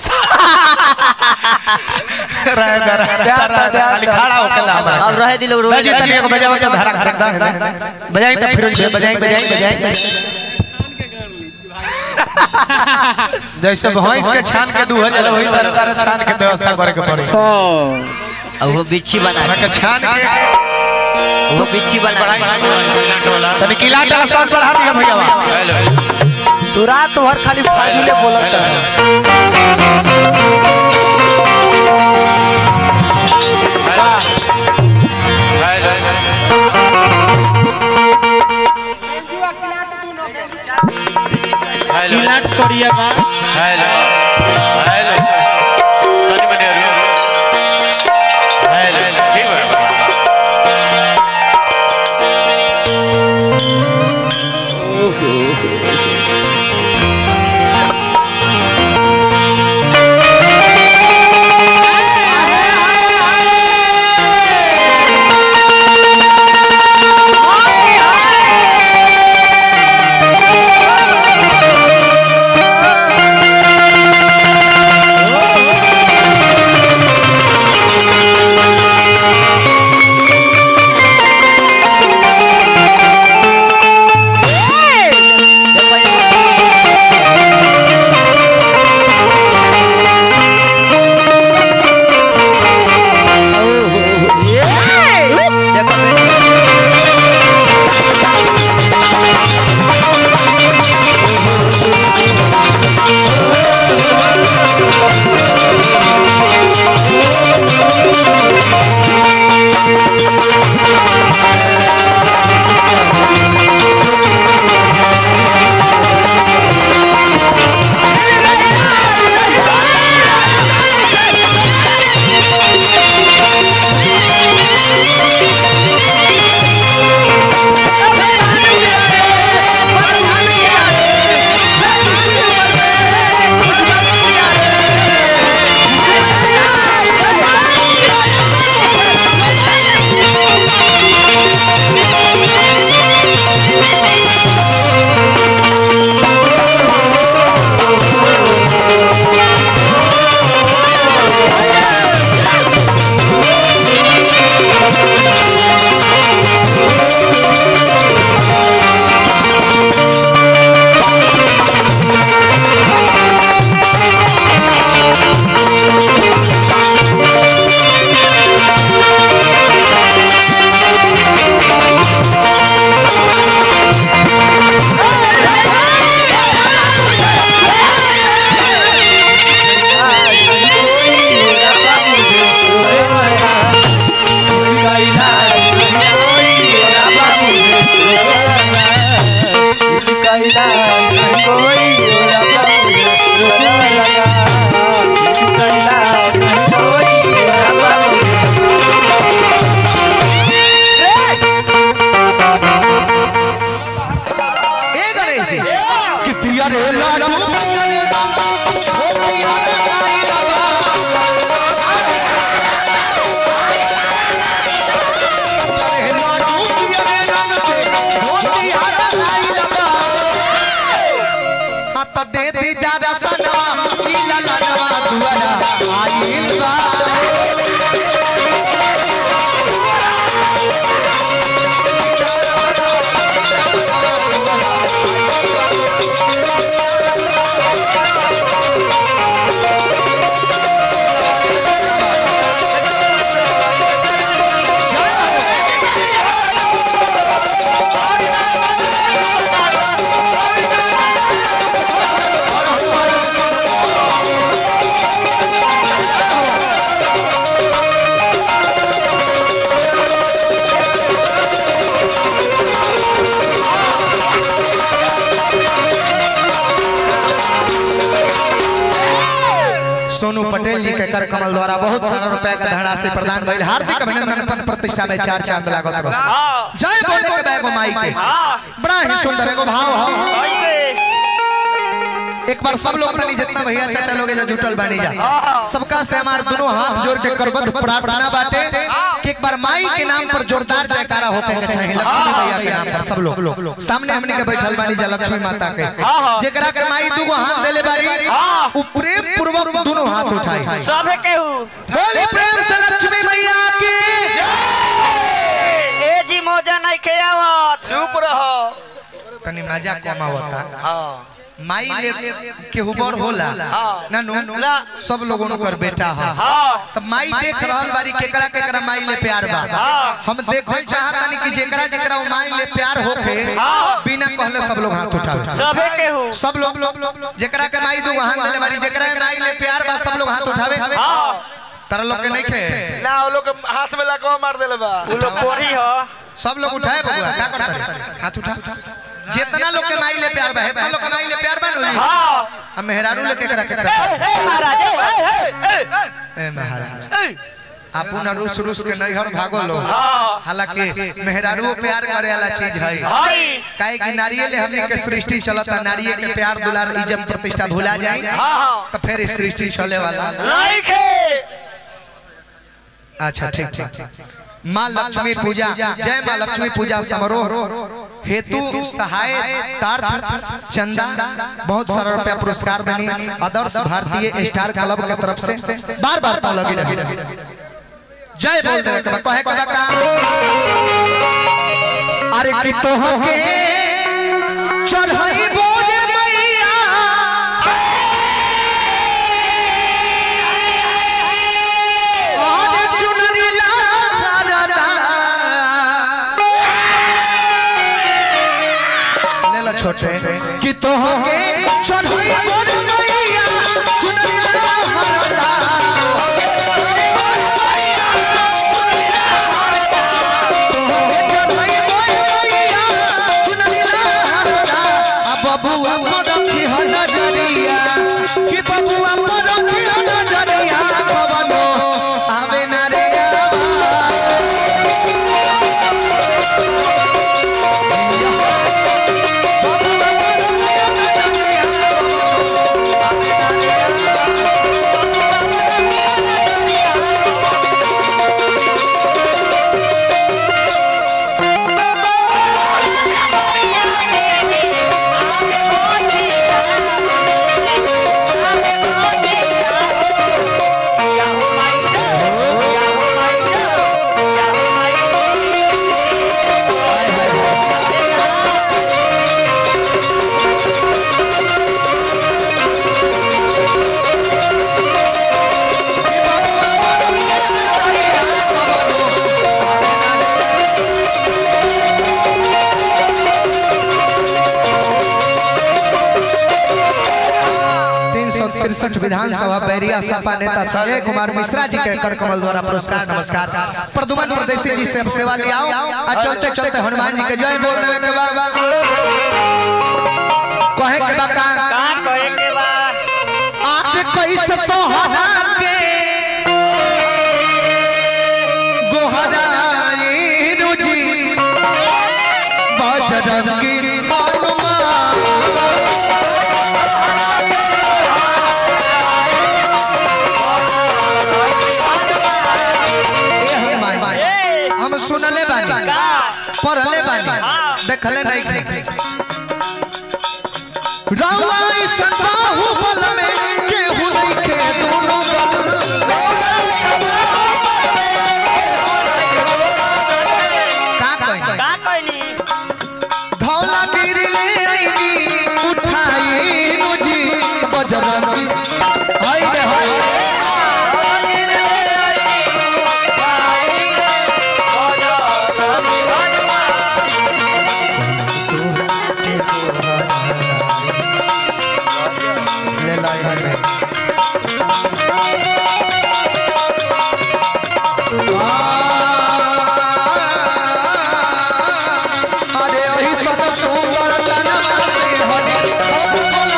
रहे दे रहे दे खाली खड़ा होके दा हमरा अब रहे दिलो रोए बजे तनी एक बजावा तो धरा धरा दा है ना बजाई तो फिर बजाई बजाई बजाई जैसे भैंस के छान के दूह जाला वही तरह तरह छान के व्यवस्था करे के पड़ी अब वो बिच्छी बना हमरा के के छान के वो बिच्छी बना के तनी किला डाला साउंड बढ़ा दिया भैया तू रात भर खाली फाजुले बोलत है किलाट करिया बा हेलो हेलो तनी मनी हेलो ठीक है देखो ये कैला नहीं कोई रोला बाबू रोला लगा किसी कैला नहीं कोई रोला बाबू ए गणेश जी कि पिया रे लाडू पिया रे ओ पिया रे गाई लगा रे लाडू पिया रे रंग से ओ पिया रे गाई लगा हाथ दे दी दादा सनवा पीला लडवा दुआरा आइल बा सोनू पटेल जी के कर कमल द्वारा बहुत सारा रुपया का धनराशि प्रदान भइल हार्दिक अभिनंदन पद प्रतिष्ठा में चार चांद लागत बा जय बोले के बैगो माई के बड़ा ही सुंदर एगो भाव हो एक बार सब लोग तनी जितना भैया चाचा लोग जो जुटल बानी जा सबका से हमार दोनों हाथ जोड़ के करबद्ध प्रार्थना बाटे कि एक बार माई के नाम पर जोरदार जयकारा होके के चाहिए लक्ष्मी भैया के नाम पर सब लोग सामने हमने के बैठल बानी जा लक्ष्मी माता के जेकरा के माई दुगो हाथ देले बारी उ प्रेम पूर्वक दोनों हाथ उठाई सबे केहू बोली प्रेम से लक्ष्मी मैया की ए जी मौजा नहीं के आवत चुप रहो तनी मजा कम आवता माई ले के हुबर होला ना नो सब लोगों कर बेटा हा तब माई देख रहल बारी केकरा केकरा माई ले प्यार बा हम देखल चाहतानी कि जेकरा जेकरा वो माई ले प्यार होखे बिना कहले सब लोग हाथ उठावे सबे केहू सब लोग जेकरा के माई दू हाथ देले बारी जेकरा के माई ले प्यार बा सब लोग हाथ उठावे तारा लोग के नहीं खे ना वो लोग के हाथ में लकवा मार देले बा उ लोग कोरी हो सब लोग उठाए बबुआ का करता रे हाथ उठा जितना लोग के माई ले प्यार बा हेतना लोग के माई ले प्यार बा नु हम मेहरारू लेके करा के महाराज ए महाराज अपन रूस रूस के नैहर भागो लो हालांकि मेहरारू प्यार करे वाला चीज है हाय काहे कि नारियल हमने के सृष्टि चलता नारियल के प्यार दुलार इज्जत प्रतिष्ठा भुला जाए तो फिर इस सृष्टि चले वाला नहीं खे अच्छा ठीक ठीक माँ लक्ष्मी पूजा जय माँ लक्ष्मी पूजा समारोह हेतु सहाय तार्थ चंदा बहुत सारा रुपया पुरस्कार देनी आदर्श भारतीय स्टार क्लब के तरफ से बार बार तो लगी रही जय बोल दे के बा, कहे के बा का अरे कि तो के चढ़ाई बोल मैया और चुनरी लारदा। ले लो छोटे कि तो के चढ़ाई बोल मैया चुनरी लारदा। तोहके चढ़ाई बोल मैया, चुनरी लारदा। आ बबुआ पर रखी हो नजरिया कि बबुआ पर रखी हो नजरिया कवनो आवे ना रे आवा। तीन सौ तिरसठ विधानसभा बैरिया सपा नेता संजय कुमार मिश्रा जी के कर कमल द्वारा पुरस्कार नमस्कार प्रदुमन परदेसी जी से अब सेवा लियाओ आ चलते चलते हनुमान जी के जय बोल देवे के बाद कैसे तोहरा के गोहराई रुजी बजरंगी हनुमान ए हनुमान, हम सुनले बानी पढ़ले बानी देखले नहीं रावा इस बाहुबल में केहू नहीं के दोनों गल का कही का कहनी धौला गिर ले आईनी उठाई मुझी बजरंगी हाय रे हाय ले लाई हमें अरे वही सब सुंदर तनवा से हटे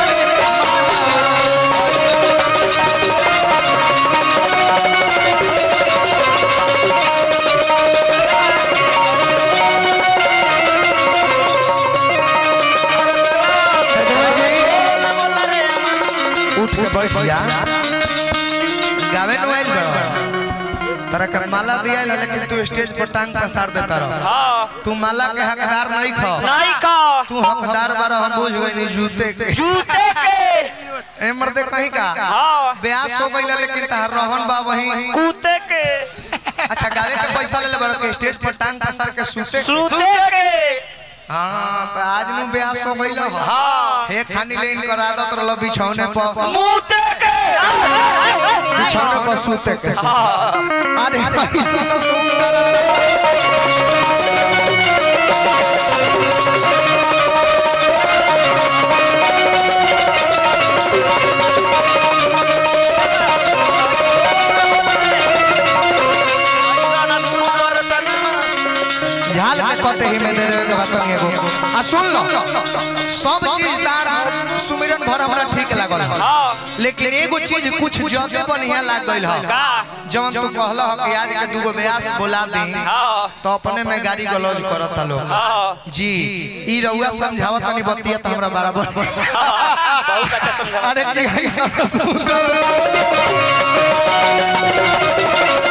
उठ के बैठ जा गावे नु आइल बा तरा के माला दिया लेकिन तू स्टेज पर टांग पसार देता रह हाँ तू माला के हकदार नहीं खा नहीं का तू हकदार बारा हम बुझ गई नहीं जूते के जूते के ए मर्दे कहीं का हाँ ब्यास हो गई लेकिन तहर रहन बा वही कूते के अच्छा गावे के पैसा ले ले बड़ा के स्टेज पर टांग पसार के सूते के। सूते के हां तो आज नु ब्यास हो गई हो हाँ हे खानी ले इनकर आदत रहल बिछौने पर मुते के बिछौने पर सूते के अरे कैसा तो सुंदर झाल के कटे ही में दे देवे के बात नहीं एगो आ सुन लो सब चीज तार सुमिरन भर हमरा ठीक लागल ह हाँ लेकिन एगो चीज कुछ ज्यादा बढ़िया लाग गइल ह का जवन तू कहल ह कि आज के दूगो ब्यास बोला दी हाँ तो अपने में गाड़ी गलौज करत लोग हाँ जी ई रउआ समझावत तनी बतिया त हमरा बराबर बहुत अच्छा समझा अरे के ऐसा सुंदर